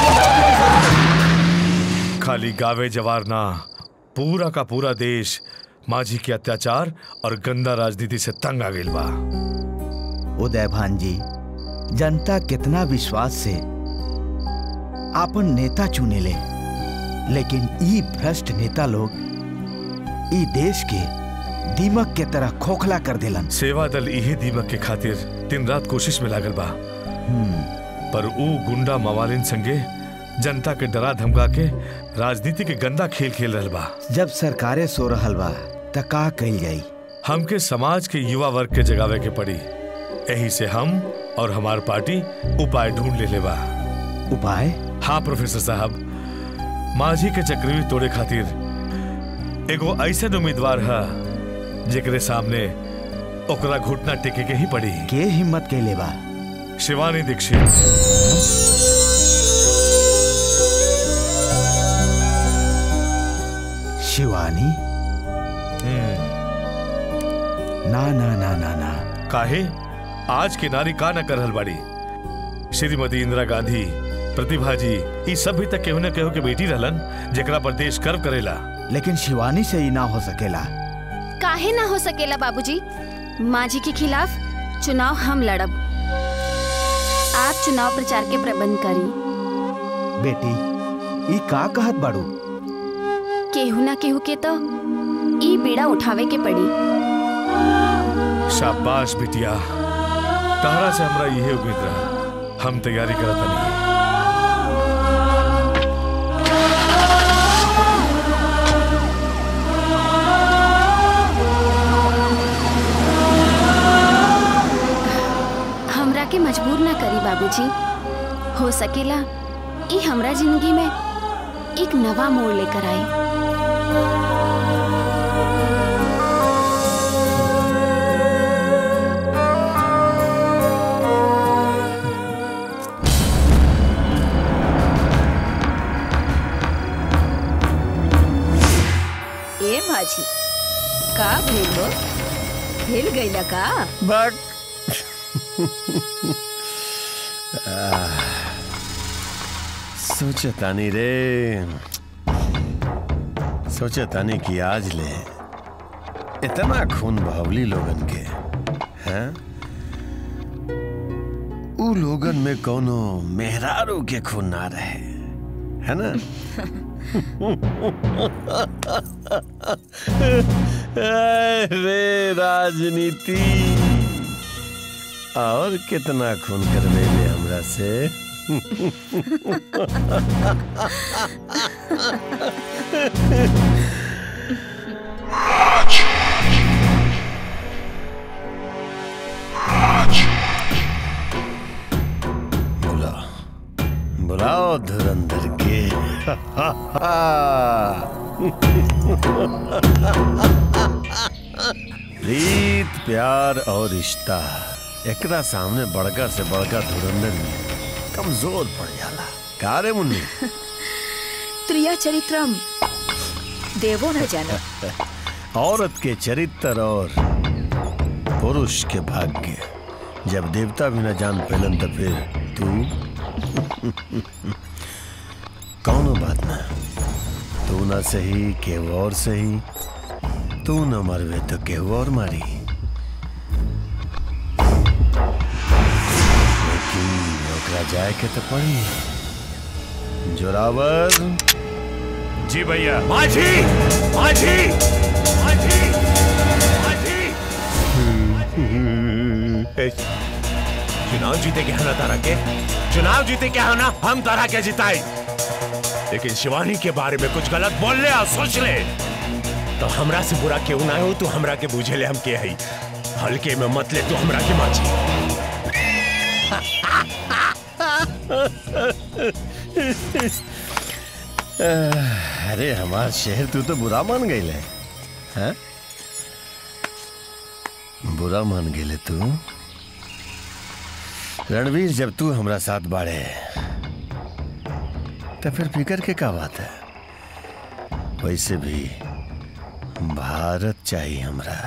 खाली गावे जवार ना पूरा का पूरा देश माझी के अत्याचार और गंदा राजनीति से तंग आ गइल बा उदय भान जी जनता कितना विश्वास से आपन नेता चुने ले लेकिन ई भ्रष्ट नेता लोग ई देश के दीमक के तरह खोखला कर देलन सेवा दल यही दीमक के खातिर दिन रात कोशिश में लागल बा पर ऊ गुंडा मवालिन संगे जनता के डरा धमका के राजनीति के गंदा खेल खेल रहल बा जब सरकारें सो रहल बा त का कइल जाई हमके समाज के युवा वर्ग के जगावे के पड़ी यही से हम और हमार पार्टी उपाय ढूंढ ले ले बा उपाय हाँ प्रोफेसर साहब माझी के चक्रव्यूह तोड़े खातिर एगो ऐसन उम्मीदवार है जेकरे सामने ओकरा घुटना टेके के ही पड़ी के हिम्मत के लेबा शिवानी दीक्षित शिवानी ना ना ना ना ना काहे आज के नारी का न करहल बाड़ी श्रीमती इंदिरा गांधी प्रतिभा जी ई सब भी तक केहू न केहू के बेटी रहलन जेकरा पर देश गर्व करेला लेकिन शिवानी से ही ना हो सकेला काहे ना हो सकेला बाबूजी माझी के खिलाफ चुनाव हम लड़ब आप चुनाव प्रचार के प्रबंध करी बेटी ई का कहत बाड़ू केहू ना केहू के तो ई बीड़ा उठावे के पड़ी शाबाश बिटिया तहरा से हमरा यही उम्मीद रहा हम तैयारी करत नहीं हमरा के मजबूर ना करी बाबूजी हो सकेला ई हमरा जिंदगी में एक नवा मोड़ लेकर आई ए भाजी का भेल हो भेल गईला का बक आह, सोचे तानी रे सोचे तानी कि आज ले इतना खून बहवली लोगन के हैं ऊ लोगन में कोनो मेहरारू के खून ना रहे है ना रे राजनीति और कितना खून करवे ले हमरा से बुलाओ बुलाओ धुरंधर के प्रीत प्यार और रिश्ता एकरा सामने बड़का से बड़का धुरंधर में कमजोर पड़ जाला का रे मुन्नी त्रिया चरित्रम देवो न जाना औरत के चरित्र और पुरुष के भाग्य जब देवता भी न जान पेलन तो फिर तू कौनो बात ना तू ना सही केहू और सही तू न मरवे तो केहू और मारी लेकिन ओकरा जाए के तो पड़ी जोरावर जी भैया माझी माझी माझी ए, चुनाव जीते क्या ना तारा के चुनाव जीते क्या ना हम तारा के जिताए लेकिन शिवानी के बारे में कुछ गलत बोल ले और सोच ले तो हमरा से बुरा क्यों ना हो तू हमरा के बूझे ले हम के हई हल्के में मत ले तू हमरा के माची अरे हमार शहर तू तो बुरा मान गई है हैं? बुरा मान गेले तू रणवीर जब तू हमरा साथ बाड़े तो फिर फिकर के का बात है वैसे भी भारत चाहिए हमरा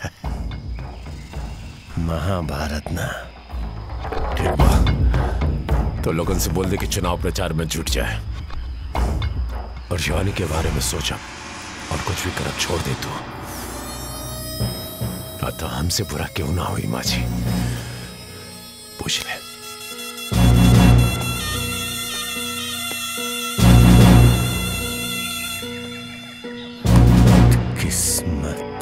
महाभारत ना ठीक बा तो लोगन से बोल दे कि चुनाव प्रचार में जुट जाए और शिवानी के बारे में सोचा और कुछ भी करब छोड़ दे तू अतः हमसे बुरा क्यों ना हुई माझी पूछ ले किस्मत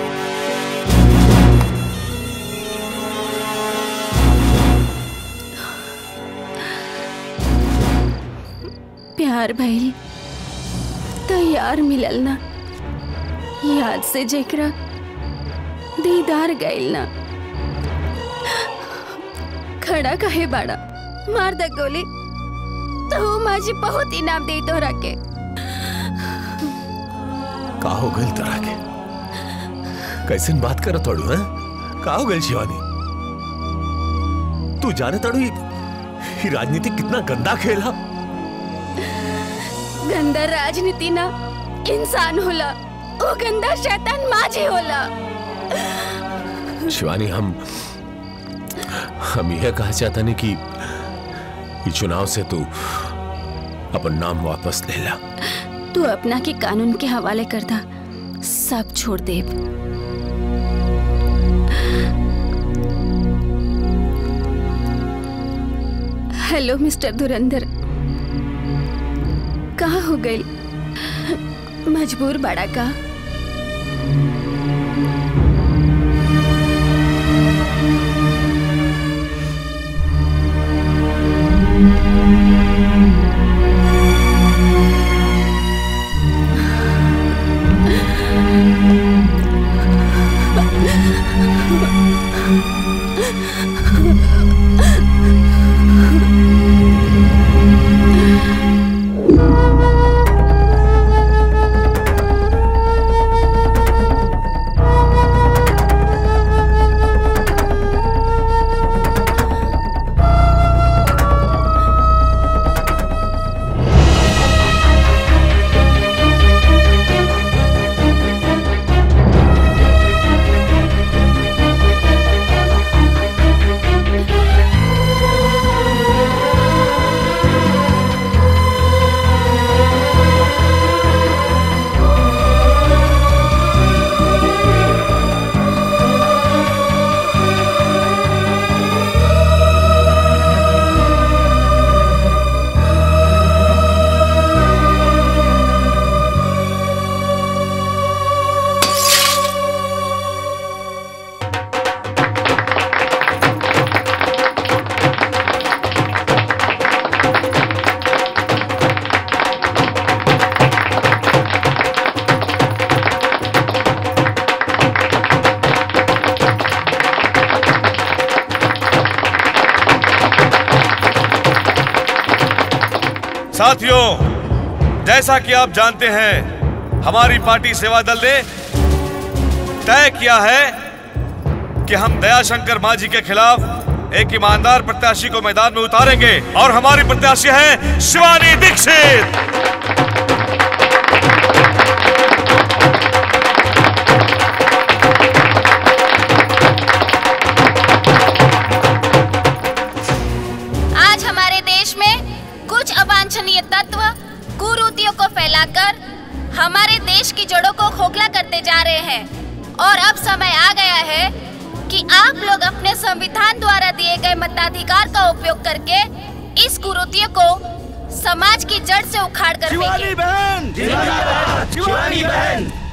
प्यार भइल तो यार मिलल ना याद से जेकरा दीदार गइल ना खड़ा कहे बाड़ा मार द गोली तो माझी बहुत इनाम दे तोहरा के का हो गई तोरा के कैसे बात कर तोड़ू है का हो गई शिवानी तू जाने तड़ू ये ये राजनीति कितना गंदा खेल है गंदा राजनीति ना इंसान होला ओ गंदा शैतान माझी होला शिवानी हम हम यह कहा चाहता नहीं कि ये चुनाव से तू अपन नाम वापस ले ला तू अपना के कानून के हवाले कर दा सब छोड़ दे हेलो मिस्टर धुरंधर कहा हो गई मजबूर बड़ा का साथियों जैसा कि आप जानते हैं हमारी पार्टी सेवा दल ने तय किया है कि हम दयाशंकर मांझी के खिलाफ एक ईमानदार प्रत्याशी को मैदान में उतारेंगे और हमारी प्रत्याशी है शिवानी दीक्षित आज हमारे देश में कुछ अवांछनीय तत्व कुरीतियों को फैलाकर हमारे देश की जड़ों को खोखला करते जा रहे हैं और अब समय आ गया है कि आप लोग अपने संविधान द्वारा दिए गए मताधिकार का उपयोग करके इस कुरीतियों को समाज की जड़ से उखाड़ कर शिवानी फेंकें। बहन! शिवानी बहन! शिवानी बहन!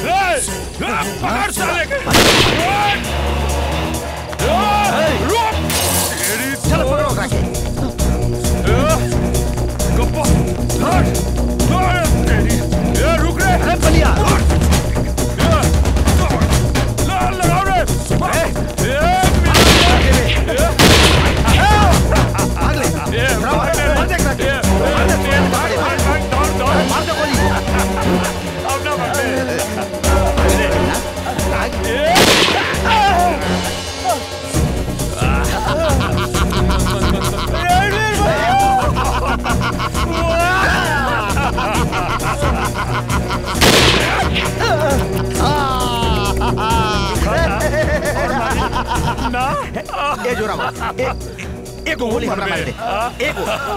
पकड़ साले के चल पकड़ो ओकरा के गप्पा ए रुक रे अरे बलिया लगाओ रे ए जोरा ए एक गोली हमरा मार दे एक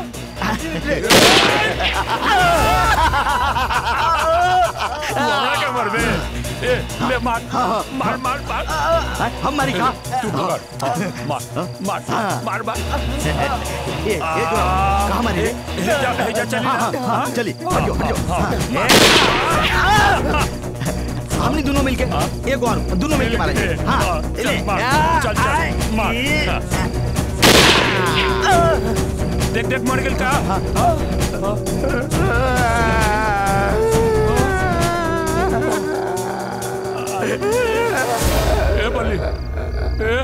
वहाँ के मर बे ए ले मार मार मार मार हम मारी का तू पकड़ मार मार मार मार ए ए जोरा कहां मारी रे जा जा चली हां हां चली हट जाओ हट जाओ हमने दोनों मिलके एक और दोनों मिलके मारा जाए हां ले चल चल मार देख देख मर गेल का ए बल्ली ए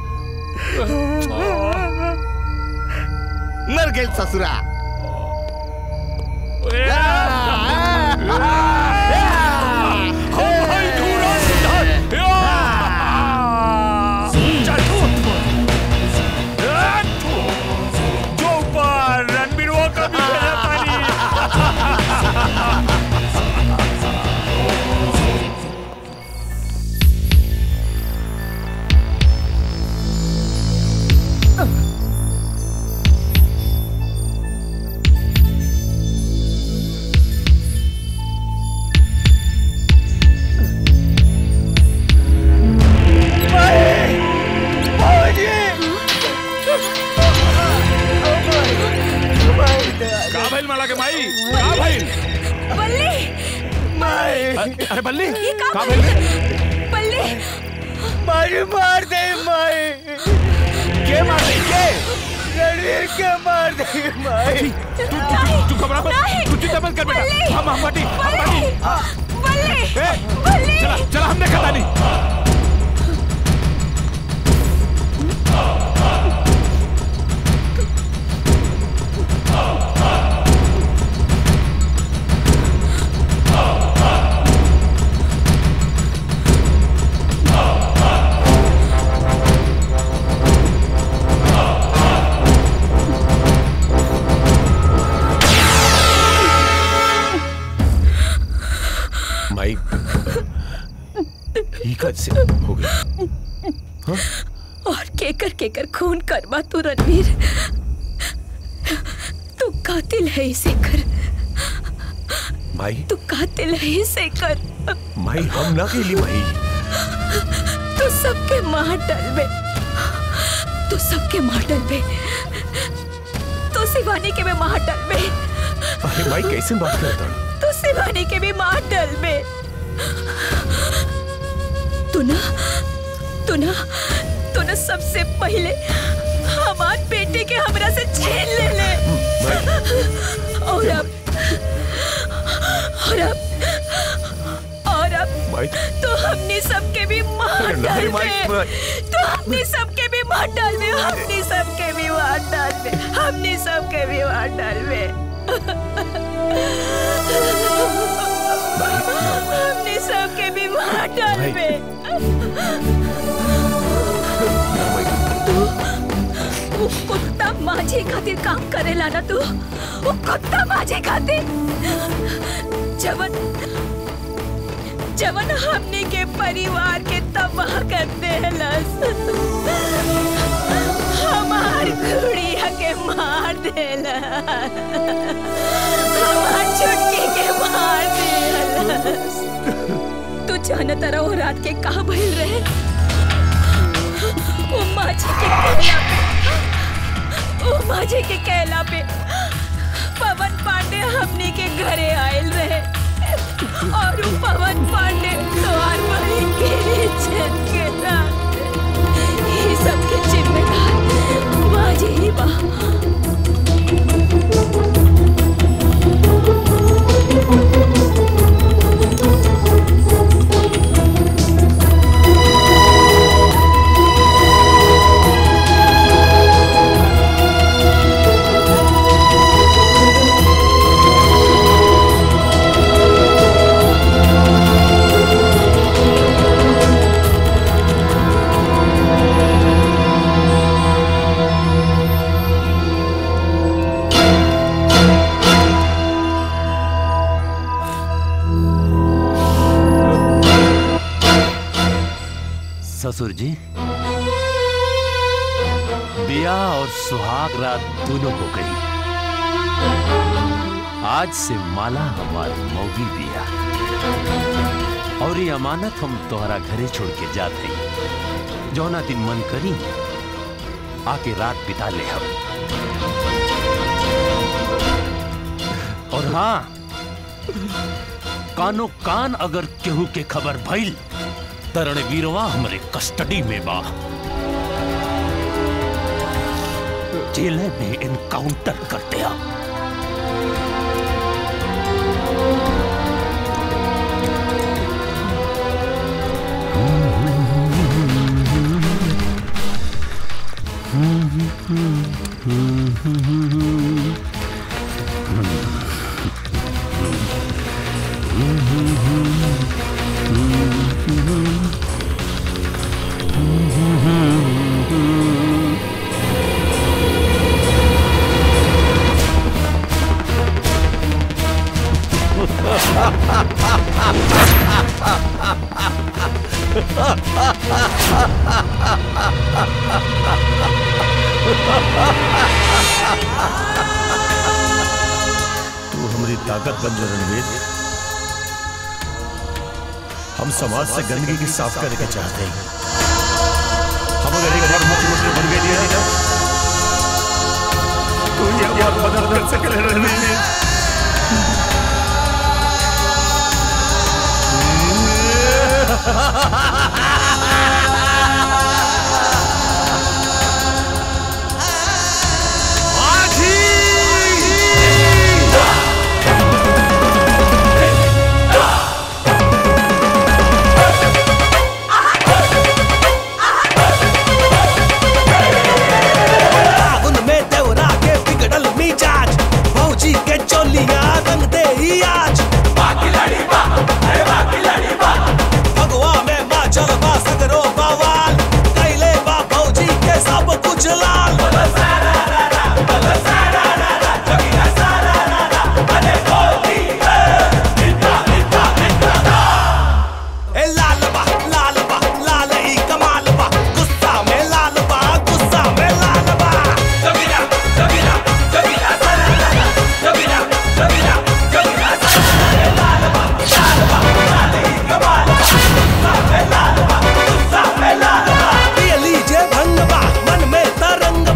मर गए ससुरा का भइल माला के माई का भइल बल्ली माई अरे बल्ली ये का का भइल? भइल बल्ली मारी मार दे माई के मार दे के रणवीर के मार दे माई तू तू तू घबरा मत तू चिंता मत कर बेटा हम हम बाटी हम बाटी बल्ली ए चला चला हमने खाता नहीं माई ही कद से हो गया और केकर केकर खून करवा तू रणवीर तू कातिल है इसे कर माई तू कातिल है इसे कर माई हम ना केली माई तू सबके मार डलबे तू सबके मार डलबे तू शिवानी के भी मार डलबे अरे माई कैसे बात करता तू शिवानी के भी मार डलबे तू ना तू ना तू ना सबसे पहले हमार बेटे के हमरा से छीन ले ले और अब और अब और अब माई तो हमने सबके भी मार अरे डाल नहीं, माई, दे माई। तो हमने सबके भी मार डाल दे हमने सबके भी मार डाल दे हमने सबके भी मार डाल दे हमने सबके भी मार डाल दे तू वो कुत्ता माझे खातिर काम करेला ना तू वो कुत्ता माझे खातिर जवन जवन हमने के परिवार के तबाह कर देलस हमार गुड़िया के मार देला हमार छुटकी के मार देलस तू जान तरह वो रात के कहा भइल रहे वो माझी के कहला पे वो माझी के कहला पे पवन पांडे हमने के घरे आयल रहे और वो पवन पांडे ससुर जी बिया और सुहाग रात दोनों हो गई आज से माला हमार मौगी बिया और ये अमानत हम तोहरा घरे छोड़ के जात हई जौना दिन मन करी आके रात बिता ले हम और हाँ कानो कान अगर केहू के खबर भइल तरण वीरवा हमरे कस्टडी में बा जेल में इनकाउंटर कर दिया तू हमारी ताकत बन जा रणवीर हम समाज से गंदगी की साफ करने के चाहते हैं हम अगर एक बार मुख्यमंत्री बन गए दिया ना तो ये बात मदद कर सके रणवीर फागुन में देवरा के बिगड़ल मिजाज भौजी के चोलिया रंग दे ही आज बाकी लड़ी बा अरे बाकी लड़ी बा भगवा में माचल बा सगरो बवाल कैले बा भौजी के सब कुछ लाल ए लाल बा लाल बा लाल ही कमाल बा गुस्सा में लाल बा गुस्सा में लाल बा जबीरा जबीरा जबीरा सरारा जबीरा जबीरा जबीरा सरारा लाल बा लाल बा लाल ही कमाल बा गुस्सा में लाल बा गुस्सा में लाल बा ये लीजिए भंग बा मन में तरंग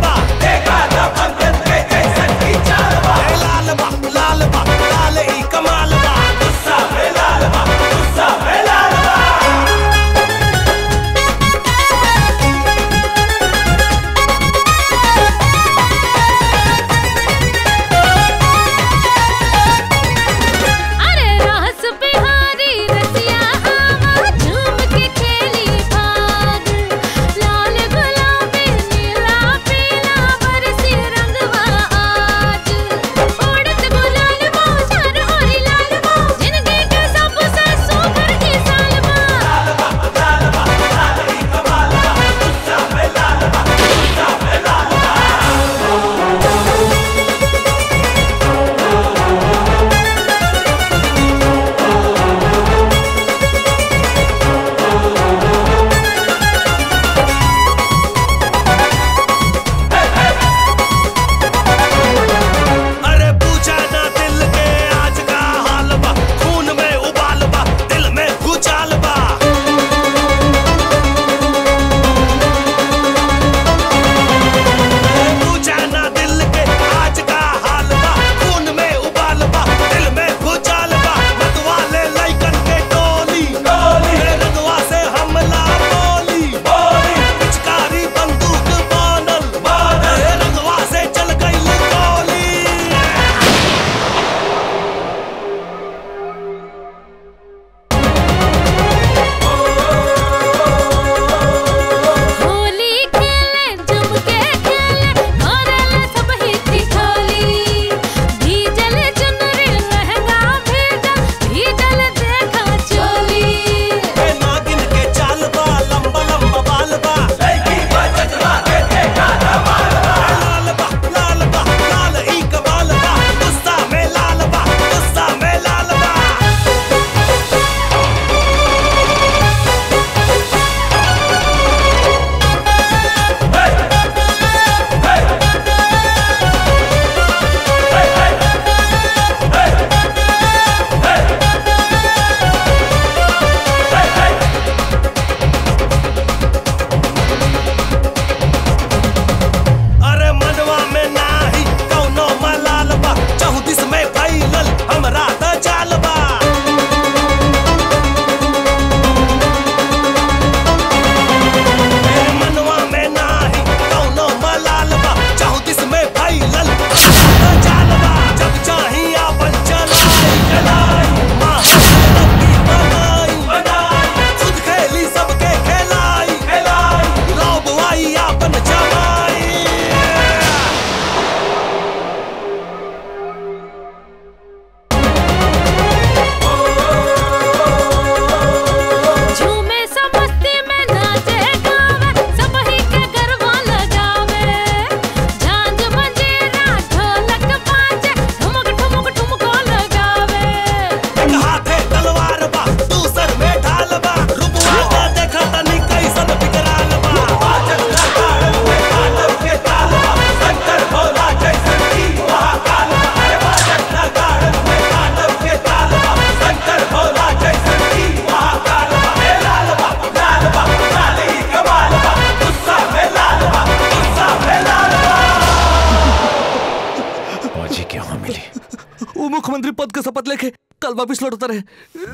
वो मुख्यमंत्री पद का शपथ लेके कल वापिस लौटता रहे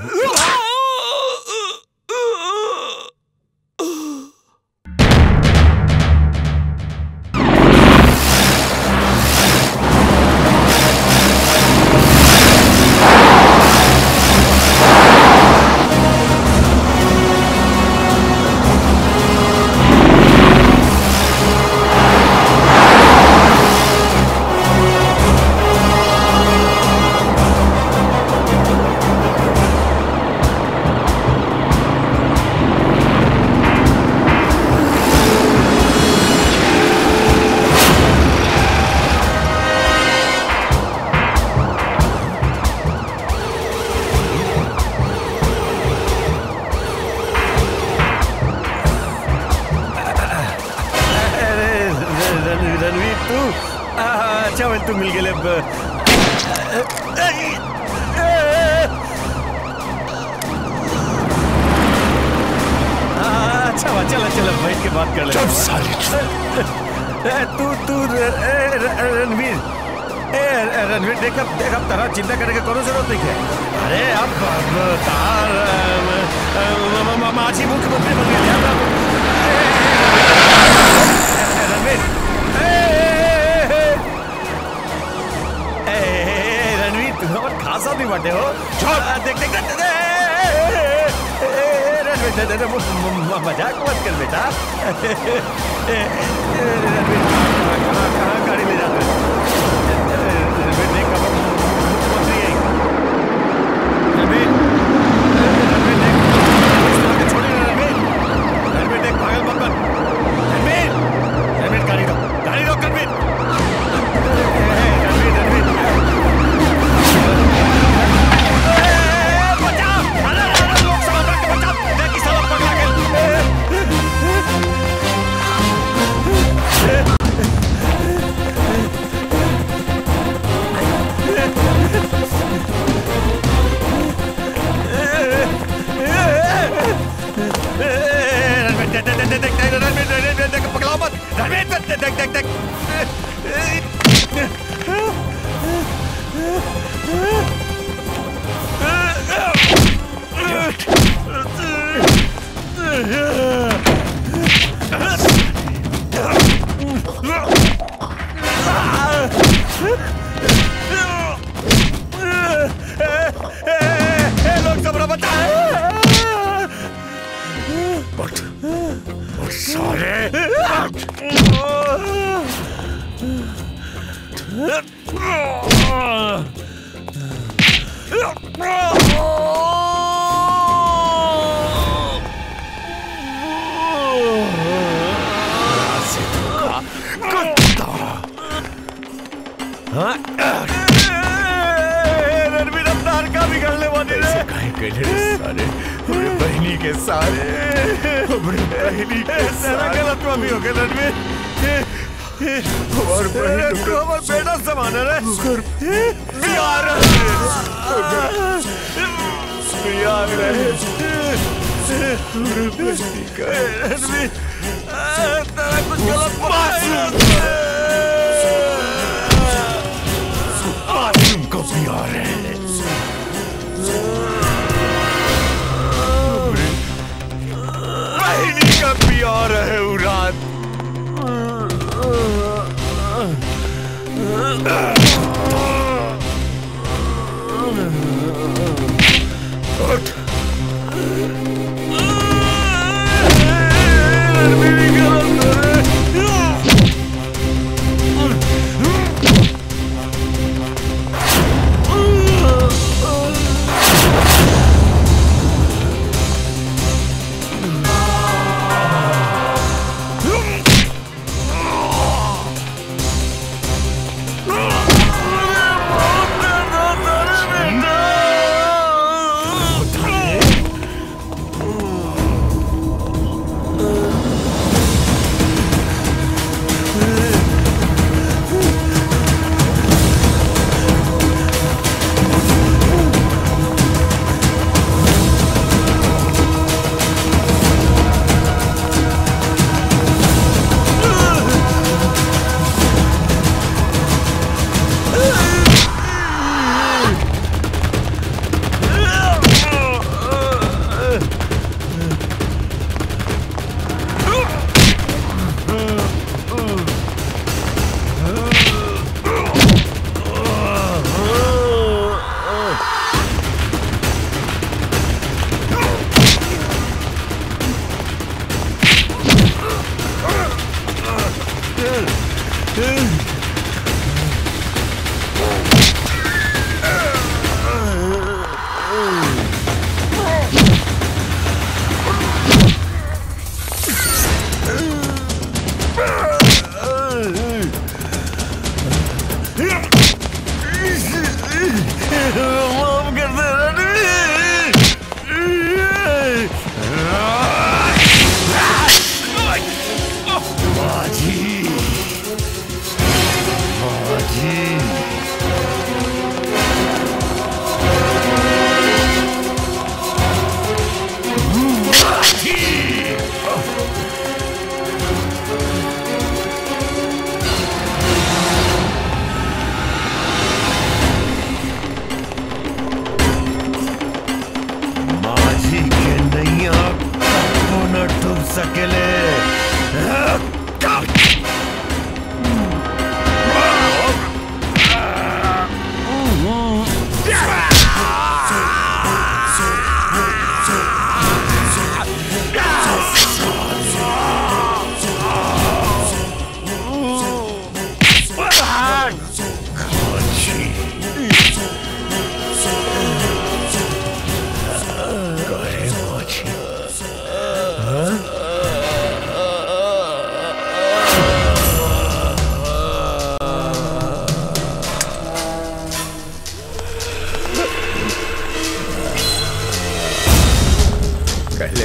अरे रण- रणवीर तू आ, अच्छा वेल तू मिल गेले ब- आ, अच्छा हुआ चलो चलो बैठ के बात कर ले चुप साले। तू तू र- ए, र- रणवीर ए रणवीर देख अब देख अब तरह चिंता करने की कोनो जरूरत नहीं है अरे अब अब तार अम, अम, म- म- माझी मुख्यमंत्री बन गए अब रणवीर ए, ए, ए, ए, ए, रणवीर तुम और खासा नहीं बाटे हो देख देख देख ए, ए, ए, ए, रणवीर दे- दे- दे, म- म- म- मजाक मत कर बेटा ए, ए, ए, रणवीर कहाँ- कहाँ कहाँ गाड़ी ले जाते हो? ए, रणवीर देख अब मुख्यमंत्री है रणवीर ए, रणवीर देख इस तरह के छोड़िए ना, रणवीर रणवीर देख पागल मत बन रणवीर रणवीर गाड़ी रोक गाड़ी रोक रणवीर रणवीर रणवीर बचाओ अरे अरे लोग समझ रहे बचाओ देख किस तरह पकड़ा रणवीर देख देख देख देख रणवीर रणवीर देख पकड़ाओ मत रणवीर देख देख देख देख लोग सब बचा उठ उठ साले रणवीर अवतार का बिगड़ने वाले ऐसे काहे कहले रे साले हमरे बहनी के सारे हमरे बहनी के सारा सारे गलत भी हो गया रणवीर और बहन तू हमारा बेटा समान है रे प्यार प्यार रहे हमरे बहनी का रणवीर तेरा कुछ गलत मासूम मासूम को प्यार है बहनी का प्यार है उरात उठ Ah!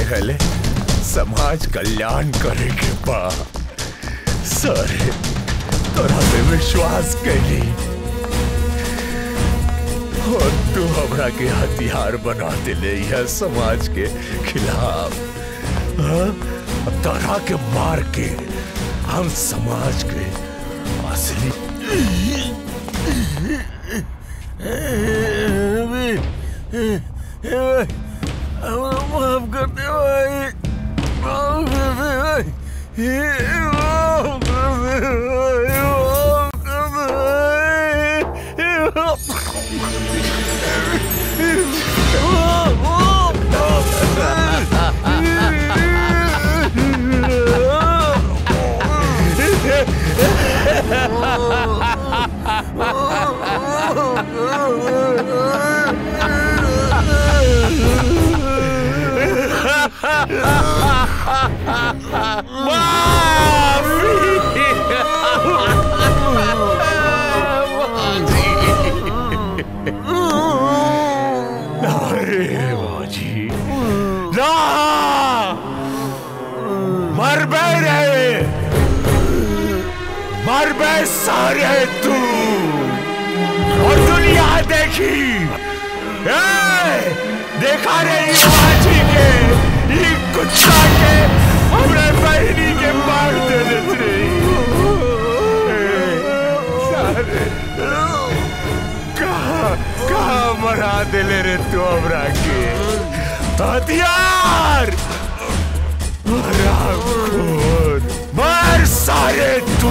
हले समाज कल्याण करे के बा सारे तोरा पे विश्वास कैली और तू हमरा के हथियार बना दिले यह समाज के खिलाफ हाँ? अब तोरा के मार के हम समाज के असली माफ कर दे भाई माफ कर दे भाई माफ कर दे भाई माफ कर दे अरे बाजी ना मर बे रे मर बे सारे तू और दुनिया देखी ए, देखा रे ये बाजी के ये कुत्ता के हमरे बहनी के मार देने रे ए, सारे कहा कहा मरा दिले रे तू हमरा के हथियार मरा खून मर सारे तू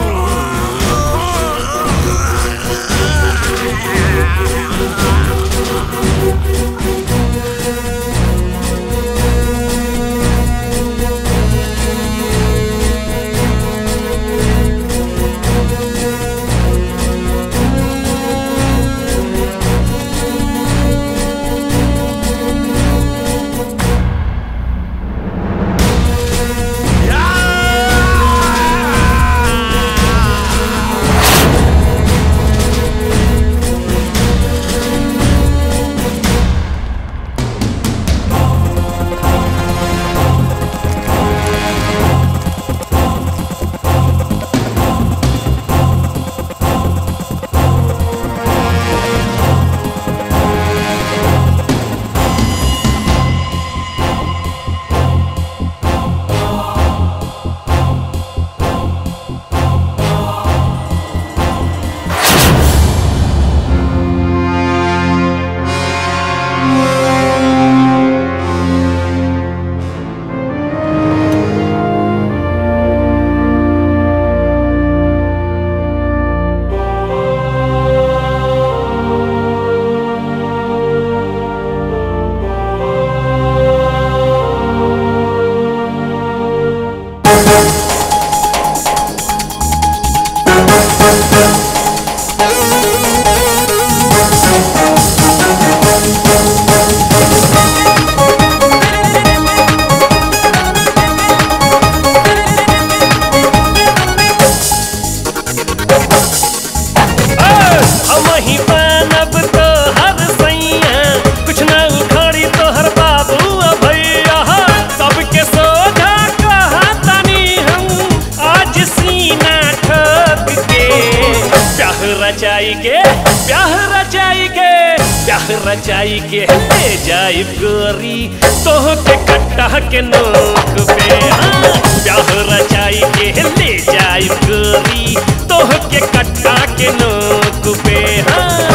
हम ही बनब तो हर सैया कुछ न उखाड़ी तो हर बाबू भैया सबके सोझा कहा तनी हम आज सीना ठोक के प्याह रचाई के प्याह रचाई के प्याह रचाई के ले जाई गोरी तोह के कट्टा के नोक पे हाँ, प्याह रचाई के ले जाई गोरी तोह के कट्टा के नोक पे हाँ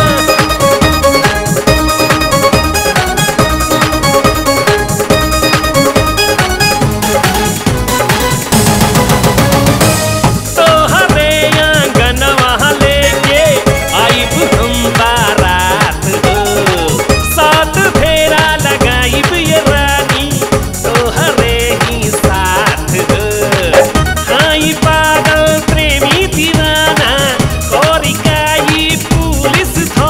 तोहरे आंगनवा लेके आइब हम बारात हो सात फेरा लगाइब ये रानी तोहरे ही साथ हो हाई पागल प्रेमी दीवाना कोरिकाई पुलिस थो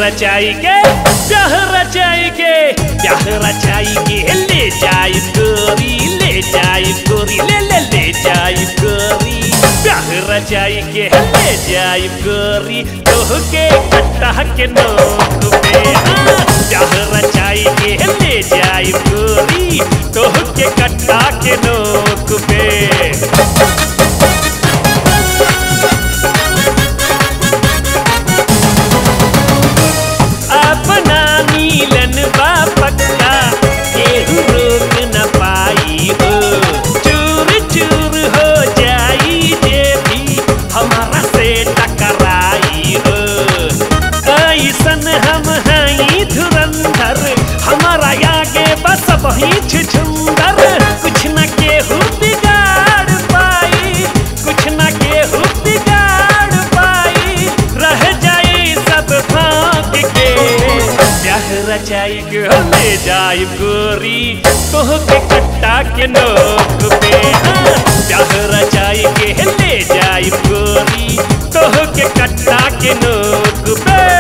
रचाई के ब्याह रचाई के ब्याह रचाई के ले जाई गोरी ले जाई गोरी ले ले ले जाई गोरी ब्याह रचाई के ले जाई गोरी तोह के कट्टा के नोक पे हाँ, ब्याह रचाई के ले जाई गोरी तोह के कट्टा के नोक पे अपना मिलन बा पक्का केहू रोक न पाई हो चूर चूर हो जाई जे भी हमारा से टकराई हो ऐसन हम हई धुरंधर हमारा आगे बस वही छुछुंदर कुछ न केहू बिगाड़ पाई कुछ न केहू बिगाड़ पाई रह जाई सब भाग के ब्याह रचाई के ले जाई गोरी तोह के कट्टा के नोक पे हाँ, ब्याह रचाई के ले जाई गोरी तोह के कट्टा के नोक पे